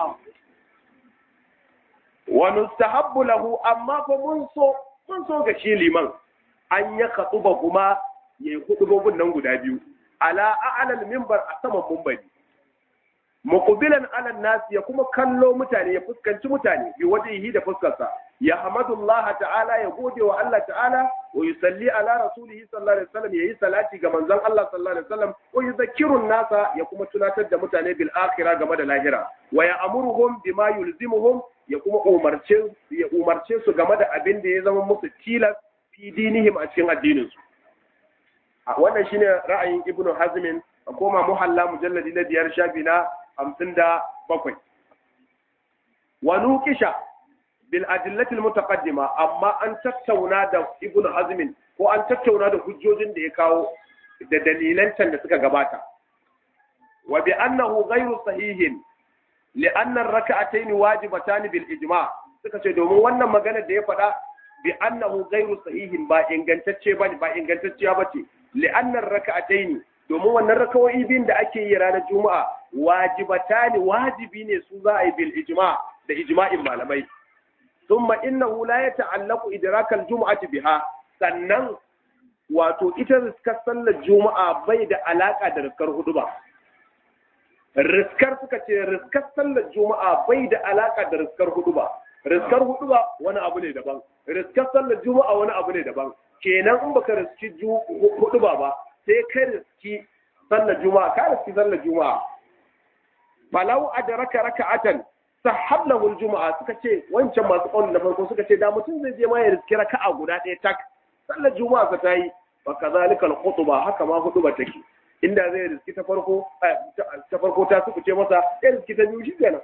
wa nustahabbu lahu amma fa mun so mun so ga shi liman an ya khatuba kuma yayi hudubobin nan guda biyu ala a'lal minbar a saman minbari muqbilan ala nas ya kuma kallo mutane ya fuskanci mutane bi wajhihi da fuskarsa ya hamdulillah ta'ala ya gode wa Allah ta'ala wa yusalli ala rasulihi sallallahu alaihi wasallam yayi salati ga manzon Allah sallallahu alaihi wasallam wa yuzakkiru nasa ya kuma tunatar da mutane bil akhirah game da lahira wa ya amuruhum bima yulzimuhum ya kuma umarce ya umarce su game da abin da ya zama musu tilas fi dinihim a cikin addinin su wannan shine ra'ayin ibnu hazmin a koma muhalla mujalladi na biyar shafi na hamsin da bakwai wa nuqisha bil adillatil mutaqaddima amma an tattauna da ibnu hazmin ko an tattauna da hujjojin da ya kawo da dalilan can da suka gabata wa bi annahu ghayru sahihin li anna ar-rak'atayn wajibatan bil ijma suka ce domin wannan magana da ya faɗa bi annahu ghayru sahihin ba ingantacce bane ba ingantacciya bace li anna ar-rak'atayn domin wannan rakawoyi biyun da ake yi ranar juma'a wajibatani wajibi ne su za a yi bil ijma da ijma'in malamai thumma innahu la yata'allaqu idrakal jum'ati biha sannan wato ita riskar sallar juma'a bai da alaka da riskar huduba riskar suka ce riskar sallar juma'a bai da alaka da riskar huduba riskar huduba wani abu ne daban riskar sallar juma'a wani abu ne daban kenan in baka riski huduba ba sai ka riski sallar juma'a ka riski sallar juma'a falau adraka raka'atan sahab lahu juma'a suka ce wancan masu kauli na farko suka ce da mutum zai je ma ya riski raka'a guda ɗaya tak sallar juma'a ka tayi fa kadhalika al-khutba haka ma huduba take inda zai riski ta farko ta farko ta suku ce masa ya riski ta biyu shikenan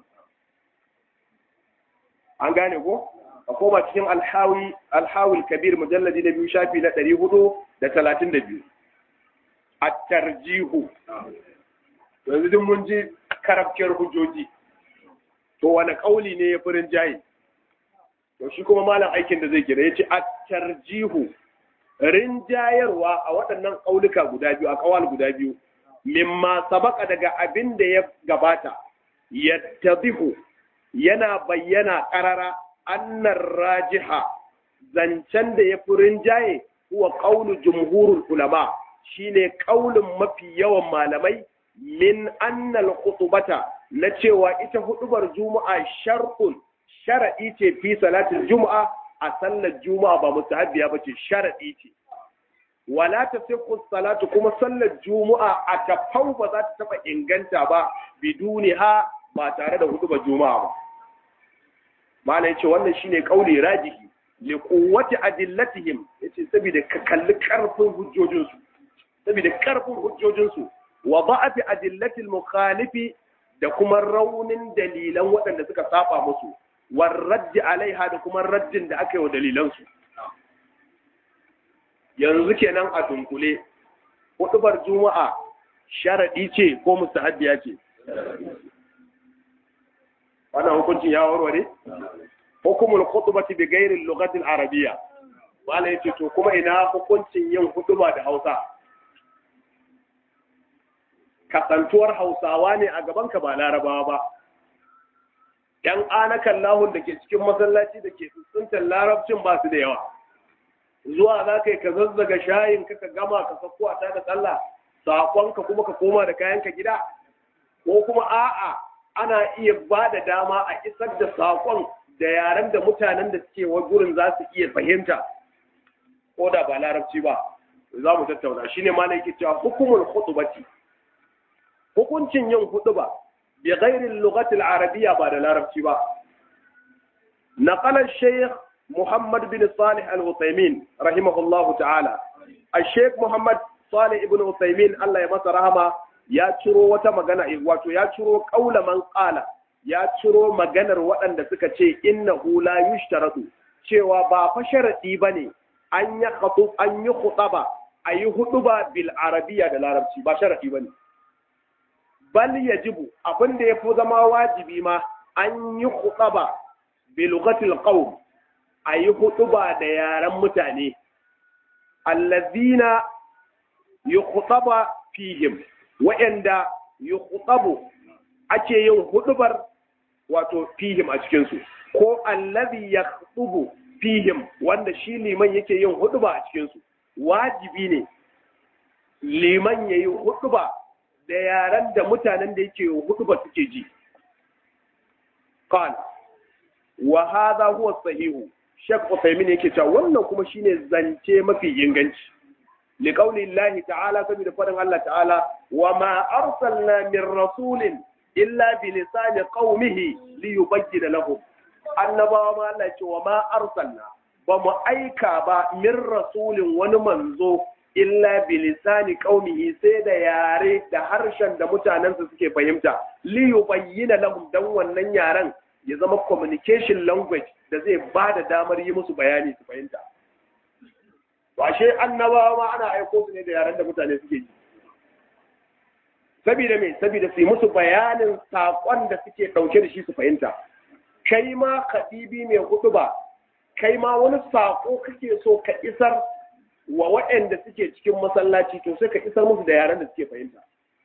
an gane ko a koma cikin alhawi alhawil kabir mujalladi na biyu shafi na ɗari hudu da talatin da biyu a tarjihu yanzu duk mun ji karafkiyar hujjoji to wani kauli ne ya furin jayi to shi kuma malam aikin da zai kira ya ce a tarjihu rinjayarwa a waɗannan ƙauluka guda biyu a ƙawal guda biyu mimma sabaka daga abin da ya gabata yattadihu yana bayyana ƙarara annar rajiha zancen da ya fi rinjaye huwa ƙaunu jumhurul ulama shine ƙaulin mafi yawan malamai min annal khutubata na cewa ita hudubar juma'a shar'un shar'i ce fi salatin juma'a a sallar juma'a ba mustahabbiya ba ce shar'i ce wala ta salatu kuma sallar juma'a a tafau ba za ta taba inganta ba biduni ha ba tare da hudubar juma'a ba malai ce wannan shine kauli rajihi li quwwati adillatihim yace saboda ka kalli karfin hujjojinsu saboda karfin hujjojinsu wa ba'ati adillati al-mukhalifi da kuma raunin dalilan waɗanda suka saba musu war raddi alaiha da kuma raddin da aka yi wa dalilansu yanzu kenan a dunkule hudubar juma'a sharadi ce ko mustahabbiya ce wannan hukuncin ya warware hukumul khutbati bi ghairi al-lughati al-arabiyya wala yace to kuma ina hukuncin yin hutuba da Hausa kasantuwar Hausawa ne a gaban ka ba Larabawa ba ‘yan anakan lahun da ke cikin masallaci da ke tsuntsuntar larabcin ba su da yawa zuwa za ka yi ka zazzaga shayin ka ka gama ka sako a da tsalla saƙonka kuma ka koma da kayanka gida ko kuma a'a ana iya ba da dama a isar da saƙon da yaren da mutanen da suke wa gurin za su iya fahimta ko da ba larabci ba za mu tattauna shine ma yake cewa hukumul khutbati hukuncin yin hutuba بغير اللغة العربية بعد العربية با نقل الشيخ محمد بن صالح العثيمين رحمه الله تعالى الشيخ محمد صالح بن عثيمين الله يمس رحمه ya ciro wata magana wato ya ciro kaula man qala ya ciro maganar waɗanda suka ce innahu la yushtaratu cewa ba fa sharadi bane an ya khutub an yi khutaba ayi hutuba bil arabiya da larabci ba sharadi bane bal yajibu abin da yafi zama wajibi ma an yi khutaba bi lughatil qawm ayi hutuba da yaran mutane allazina yukhutaba fihim wa'anda yukhutabu ake yin hudubar wato fihim a cikin su ko allazi yakhutubu fihim wanda shi liman yake yin huduba a cikin su wajibi ne liman yayi huduba da yaren da mutanen da yake hudu ba suke ji qal wa hadha huwa sahihu Sheikh Uthaymeen yake cewa wannan kuma shine zance mafi inganci li qawli Allah ta'ala saboda faɗin Allah ta'ala wa ma arsalna min rasulin illa bi lisani qaumihi li yubayyana lahum annabawa ma Allah ce wa ma arsalna ba mu aika ba min rasulin wani manzo illa bi lisani qaumihi sai da yare da harshen da mutanensa suke fahimta li yubayyana lahum dan wannan yaren ya zama communication language da zai ba da damar yi musu bayani su fahimta washe annabawa ma ana aiko su ne da yaren da mutane suke ji saboda me saboda su yi musu bayanin saƙon da suke ɗauke da shi su fahimta kai ma kadibi mai hudu ba kai ma wani saƙo kake so ka isar wa waɗanda suke cikin masallaci to sai ka isar musu da yaren da suke fahimta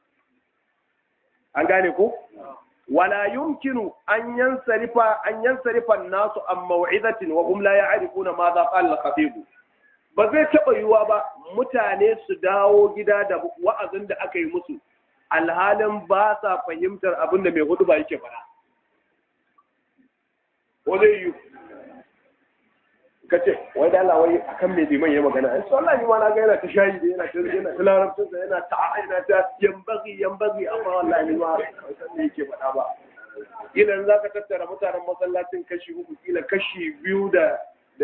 an gane ko wala yumkinu an yansarifa an yansarifa nasu an mau'izatin wa hum la ya'rifuna ma za qala al-khatib ba zai taɓa yiwuwa ba mutane su dawo gida da wa'azin da aka yi musu alhalin ba sa fahimtar abin da mai hudu ba yake fara ko zai yi ka ce wai da Allah wai akan me liman ya magana ai so Allah ni ma na ga yana ta shayi da yana ta yana ta larabcin sa yana ta yana ta yambagi yambagi amma wallahi ni ma san me yake faɗa ba idan zaka tattara mutanen masallacin kashi uku kila kashi biyu da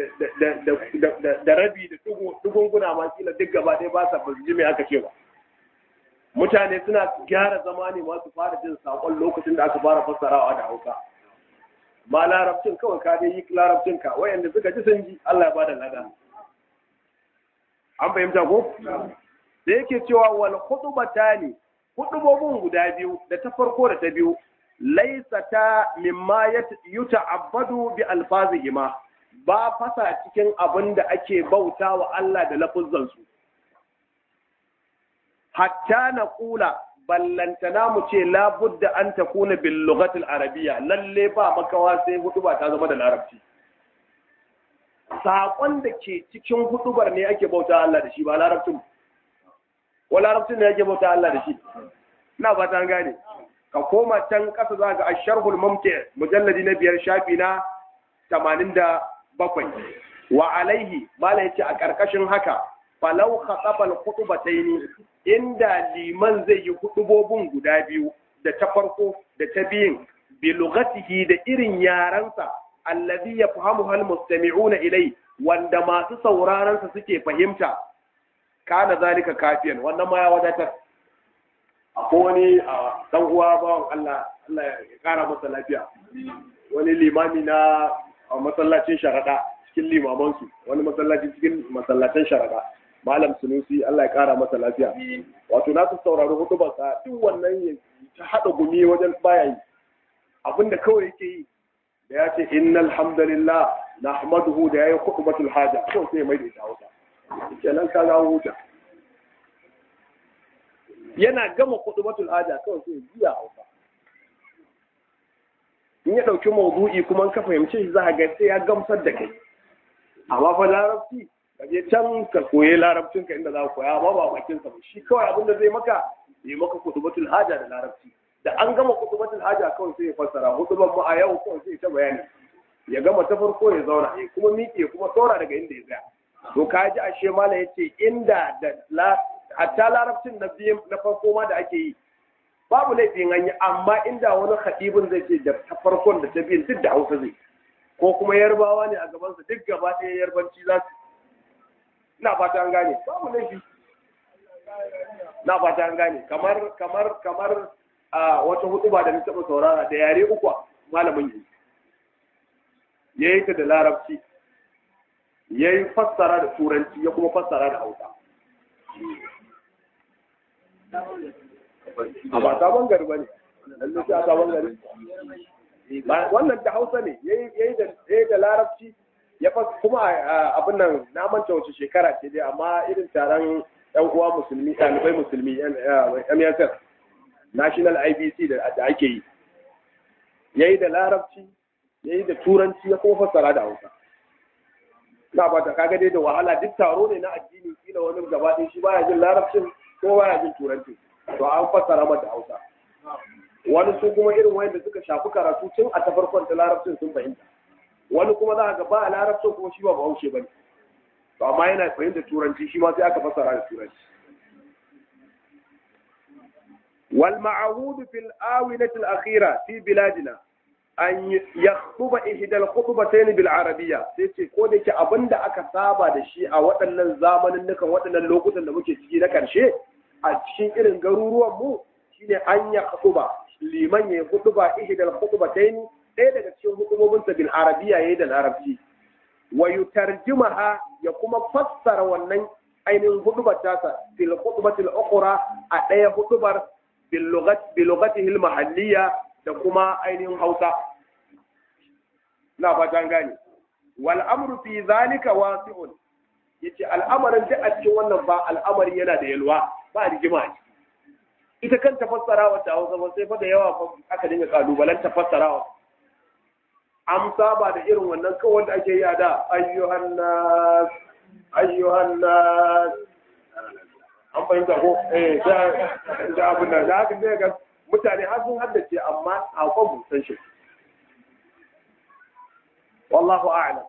da rabi da tugunguna ma kila duk gaba ɗaya ba sa ba ji me aka ce ba mutane suna gyara zama ne masu fara jin saƙon lokacin da aka fara fassarawa da hausa ma larabcin kawai ka dai yi larabcin ka wayanda suka ji sun ji Allah ya bada lada an fahimta ko da yake cewa wal khutbatani khutubobin guda biyu da ta farko da ta biyu laysata mimma yuta'abbadu bi alfazihima ba fasa cikin abin da ake bauta wa Allah da lafuzzan su hatta na kula ballantana mu ce labudda an ta kuna bil lughatil arabiyya lalle ba makawa sai huduba ta zama da larabci saƙon da ke cikin hudubar ne ake bauta Allah da shi ba larabcin ko larabcin ne ake bauta Allah da shi ina ba ta gane ka koma can ƙasa za ga asharhul mumti mujalladi na biyar shafi na 87 wa alaihi mala yace a ƙarƙashin haka falau khatabal khutbataini inda liman zai yi hudubobin guda biyu da ta farko da ta biyun bi lughatihi da irin yaransa allazi yafhamu hal mustami'una ilai wanda masu sauraron sa suke fahimta kana zalika kafiyan wannan ma ya wadatar akwai wani dan uwa bawan Allah Allah ya kara masa lafiya wani limami na masallacin sharada cikin limamansu wani masallaci cikin masallacin sharada malam sunusi Allah ya kara masa lafiya wato na su saurari hutubarsa duk wannan ya ta haɗa gumi wajen baya yi abinda kawai yake yi da ya ce innal hamdalillah nahmaduhu da yayi khutbatul haja ko sai mai da ita hausa kenan ka ga huta yana gama khutbatul haja kawai sai biya hausa in ya dauki mawdu'i kuma ka fahimce shi za ga sai ya gamsar da kai amma fa larabci ka je can ka koyi larabcin ka inda za ka koya amma ba bakin sa shi kawai abin da zai maka yi maka kutubatul haja da larabci da an gama kutubatul haja kawai sai ya fassara hutuban mu a yau kawai sai ta bayani ya gama ta farko ya zauna ya kuma miƙe kuma saura daga inda ya tsaya to ka ji ashe mala yace inda da hatta larabcin na biyu na farko ma da ake yi babu laifin an yi amma inda wani khadibin zai ce da ta farkon da ta biyun duk da hausa zai ko kuma yarbawa ne a gabansa duk gaba ɗaya yarbanci za su ina fata an gane babu laifi na fata an gane kamar kamar kamar a wata hutuba da na taɓa saurara da yare uku malamin yi ya yi ta da larabci ya yi fassara da turanci ya kuma fassara da hausa a ba sabon gari ba ne lallai sai a sabon gari wannan da hausa ne ya yi da larabci ya fa kuma abin nan na manta wace shekara ce dai amma irin taron yan uwa musulmi ɗalibai musulmi MSF National IBC da ake yi yayi da larabci yayi da turanci ya kuma fassara da Hausa na ba ta kaga dai da wahala duk taro ne na addini kila wani gaba ɗaya shi baya jin larabcin ko baya jin turanci to an fassara mata hausa wani su kuma irin wanda suka shafi karatu tun a ta farkon ta larabcin sun fahimta wani kuma za ga ba a larabcin kuma shi ba bahaushe ba ne to amma yana fahimta turanci shi ma sai aka fassara da turanci wal ma'ahudu fil awinati al akhira fi biladina an yakhtuba ihda al khutbatayn bil arabiyya sai ce ko da yake abinda aka saba da shi a waɗannan zamanin nukan waɗannan lokutan da muke ciki na karshe a cikin irin garuruwan mu shine an ya khutba liman ya khutba ihda al khutbatayn ɗaya daga cikin hukumobinsa bil arabiyya yayi da larabci wa yutarjimaha ya kuma fassara wannan ainihin hudubar tasa fil khutbatil ukhra a ɗaya hudubar bil lughatihi al mahalliyya da kuma ainihin Hausa na fatan gane wal amru fi zalika wasi'un yace al'amarin da a cikin wannan ba al'amari yana da yalwa ba rigima ita kanta fassarawa ta Hausa ba sai fa da yawa aka dinga kalubalen ta fassarawa an saba da irin wannan kawai da ake yi a da ayyuhan nas ayyuhan nas an fahimta ko eh da da abin da haka ne ga mutane har sun haddace amma sakon mu san shi wallahu a'lam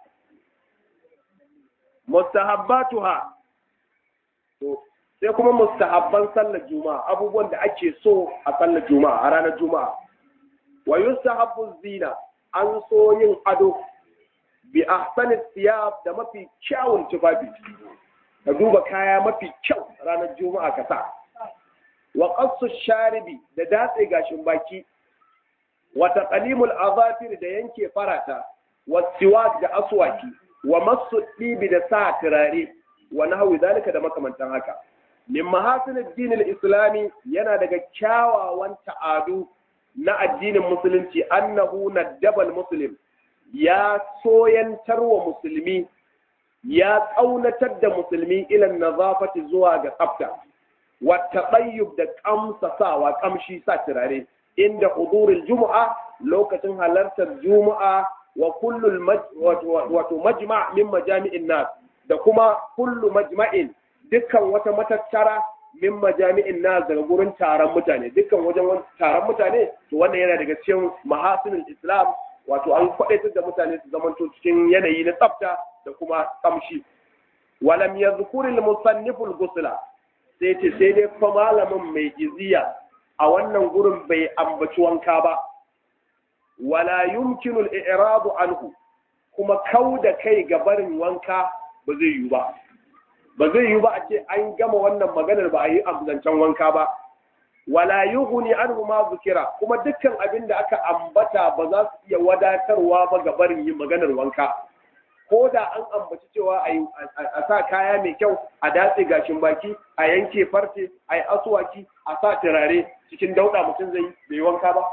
mustahabbatuha to sai kuma mustahabban sallar juma'a abubuwan da ake so a sallar juma'a a ranar juma'a wa yustahabbu zina an so yin ado bi ahsani siyab da mafi kyawun tufafi ka duba kaya mafi kyau ranar juma'a ka sa wa qassu sharibi da datse gashin baki wa taqlimul azafir da yanke farata wa siwak da aswaki wa masu dibi da sa turare wa nahwi zalika da makamantan haka min mahasinid dinil islami yana daga kyawawan ta'adu na addinin musulunci annahu naddabal muslim ya soyantar wa musulmi ya tsaunatar da musulmi ilan nazafati zuwa ga tsafta wa taɓayyub da ƙamsasawa ƙamshi sa turare inda hudurul juma'a lokacin halartar juma'a wa kullul wato majma' min majami'in nas da kuma kullu majma'in dukkan wata matattara min majami'in nas daga gurin taron mutane dukkan wajen taron mutane to wannan yana daga cikin mahasinul islam wato an kwadaitar da mutane su zamanto cikin yanayi na tsafta da kuma kamshi walam yadhkuril musanniful ghusla sai ce sai dai fa malamin mai iziya a wannan gurin bai ambaci wanka ba wala yumkinu al-i'radu anhu kuma kau da kai ga barin wanka ba zai yi ba ba zai yi ba a ce an gama wannan maganar ba a yi zancen wanka ba wala yughni anhu ma zukira kuma dukkan abin da aka ambata ba za su iya wadatarwa ba ga barin yin maganar wanka ko da an ambaci cewa a sa kaya mai kyau a datse gashin baki a yanke farce a yi asuwaki a sa turare cikin dauda mutum zai bai wanka ba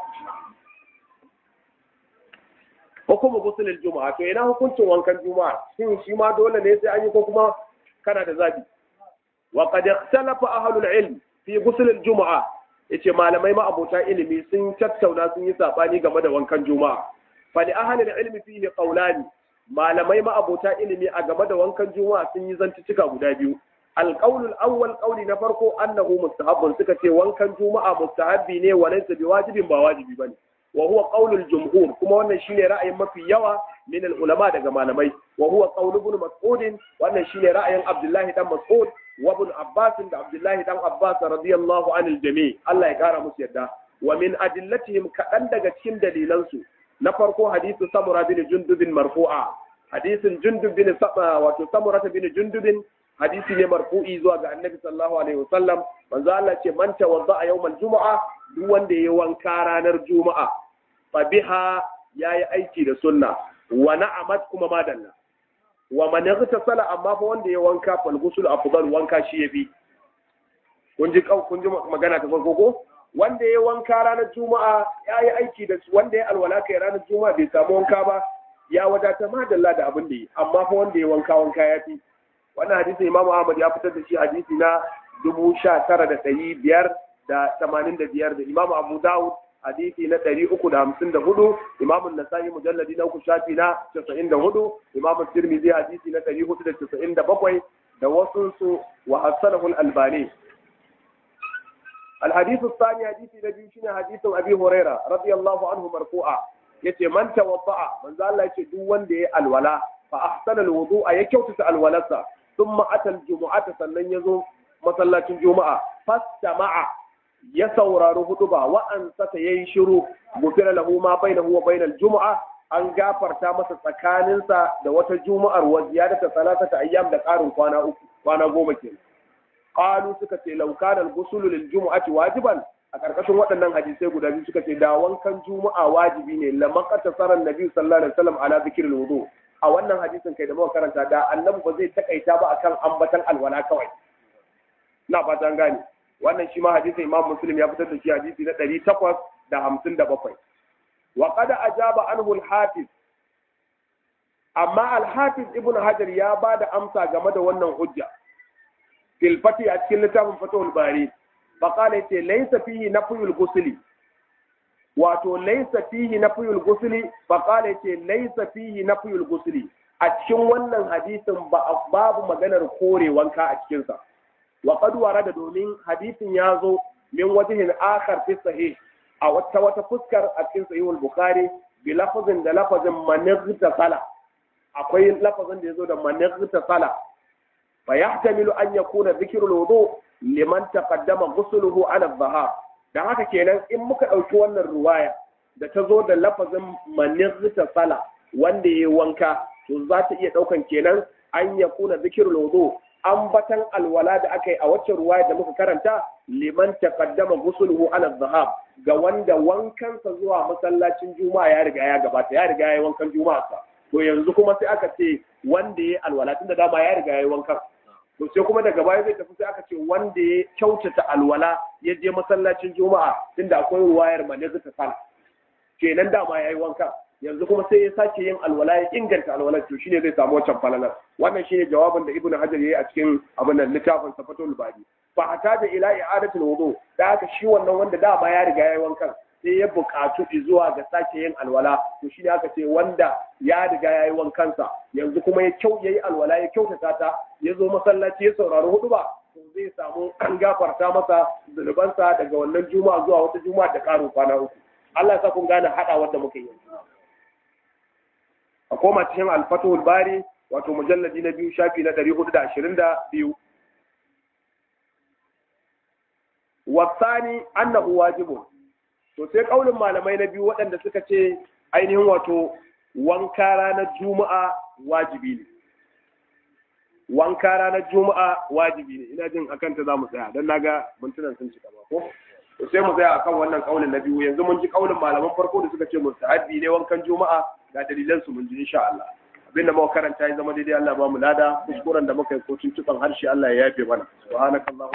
hukumu gusulul juma'a to ina hukuncin wankan juma'a shin shi ma dole ne sai an yi ko kuma kana da zabi wa qad ikhtalafa ahlul ilm fi gusulul juma'a yace malamai ma abota ilimi sun tattauna sun yi sabani game da wankan juma'a fa li ahlul ilmi fihi qawlani malamai ma abota ilimi a game da wankan juma'a sun yi zantuttuka guda biyu alqaulul awwal qauli na farko annahu mustahabbun suka ce wankan juma'a mustahabbi ne wa laysa biwajibin ba wajibi bane wa huwa qaulul jumhur kuma wannan shine ra'ayin mafi yawa min ulama daga malamai wa huwa qaul ibn mas'ud wannan shine ra'ayin abdullahi dan mas'ud wa ibn abbas da abdullahi dan abbas radiyallahu anil jami' Allah ya kara musu yadda wa min adillatihim kadan daga cikin dalilansu na farko hadisu samura bin jundubin marfu'a hadisin jundub bin saba wato samura bin jundubin hadisi ne marfu'i zuwa ga annabi sallallahu alaihi wasallam manzo Allah ce man tawadda yawmal jumu'a duk wanda yayi wanka ranar juma'a fa biha yayi aiki da sunna wa na'amat kuma madalla wa man yaghtasala amma fa wanda yayi wanka fal ghusl afdal wanka shi yafi kun ji kun ji magana ta farko ko wanda ya wanka ranar juma'a ya yi aiki da su wanda ya alwala kai ranar juma'a bai samu wanka ba ya wadata madalla da abin da yi amma fa wanda ya wanka wanka ya fi wannan hadisi imamu ahmad ya fitar da shi hadisi na dubu sha tara da ɗari biyar da tamanin da biyar da imamu abu dawud hadisi na ɗari uku da hamsin da hudu imamu nasa'i mujalladi na uku shafi na casa'in da hudu imamu tirmidhi hadisi na ɗari hudu da casa'in da bakwai da wasu su wa hassanahul albani الحديث الثاني حديث النبي شنو حديث ابي هريره رضي الله عنه مرفوعا yace man tawadda'a manzo Allah yace duk wanda ya alwala fa ahsana alwudu'a ya kyautata alwalarsa thumma ata aljumu'ata sannan yazo masallacin juma'a fastama'a ya saurari huduba wa an sata yayi shiru gufira lahu ma bainahu wa bainal jumu'a an gafarta masa tsakaninsa da wata juma'ar wa ziyadata salasata ayyam da karin kwana uku kwana goma kenan qalu suka ce law kana al-ghusl lil jumu'ati wajiban a karkashin waɗannan hadisai guda biyu suka ce da wankan juma'a wajibi ne la maqata saran nabi sallallahu alaihi wasallam ala zikril wudu a wannan hadisin kai da muka karanta da annabi ba zai takaita ba akan ambatan alwala kawai na fatan gane wannan shi ma hadisin imam muslim ya fitar da shi hadisi na ɗari takwas da hamsin da bakwai wa qad ajaba anhu al-hafiz amma al-hafiz ibn hajar ya ba da amsa game da wannan hujja fil fati a cikin littafin fatahul bari fa qala yace laysa fihi nafyul ghusli wato laysa fihi nafyul ghusli fa qala yace laysa fihi nafyul ghusli a cikin wannan hadisin babu maganar kore wanka a cikin sa wa qad warada domin hadisin ya zo min wajhin akhar fi sahih a wata wata fuskar a cikin sahih al-bukhari bi lafazin da lafazin manigta sala akwai lafazin da yazo da manigta sala fa yahtamilu an yakuna dhikrul wudu liman taqaddama ghusluhu ala adh-dhahar dan haka kenan in muka dauki wannan ruwaya da ta zo da lafazin manigta sala wanda yayi wanka to za ta iya daukan kenan an yakuna dhikrul wudu ambatan alwala da aka yi a wacce ruwaya da muka karanta liman taqaddama ghusluhu ala dhahab ga wanda wankansa zuwa masallacin juma'a ya riga ya gabata ya riga ya wankan juma'a sa to yanzu kuma sai aka ce wanda ya alwala tunda dama ya riga ya wankan to sai kuma daga baya zai tafi sai aka ce wanda ya kyautata alwala ya je masallacin juma'a tunda akwai ruwayar manazir ta sala kenan dama ya yi wankan yanzu kuma sai ya sake yin alwala ya inganta alwala to shine zai samu wancan falalar wannan shine jawabin da ibnu hajar yayi a cikin abin nan littafin safatul bari fa hata da ila i'adatul wudu da haka shi wannan wanda dama ya riga yayi wankan sai ya buƙatu zuwa ga sake yin alwala to shine aka ce wanda ya riga yayi wankansa yanzu kuma ya kyau yayi alwala ya kyautata ta ya zo masallaci ya saurari hudu ba to zai samu an gafarta masa zunubansa daga wannan juma'a zuwa wata juma'a da ƙarin kwana uku Allah ya sa kun gane haɗa wanda muka yi a koma cikin alfatul bari wato mujalladi na biyu shafi na ɗari hudu da ashirin da biyu wasani annahu wajibun to sai kaulin malamai na biyu waɗanda suka ce ainihin wato wanka ranar juma'a wajibi ne wanka ranar juma'a wajibi ne ina jin akan ta za mu tsaya don naga mintunan sun cika ba ko to sai mu tsaya akan wannan kaulin na biyu yanzu mun ji kaulin malaman farko da suka ce mustahabbi ne wankan juma'a ga dalilan su mun ji insha Allah abinda muka karanta ya zama daidai Allah ba mu lada kuskuren da muka yi ko tuntuban harshe Allah ya yafe mana subhanakallah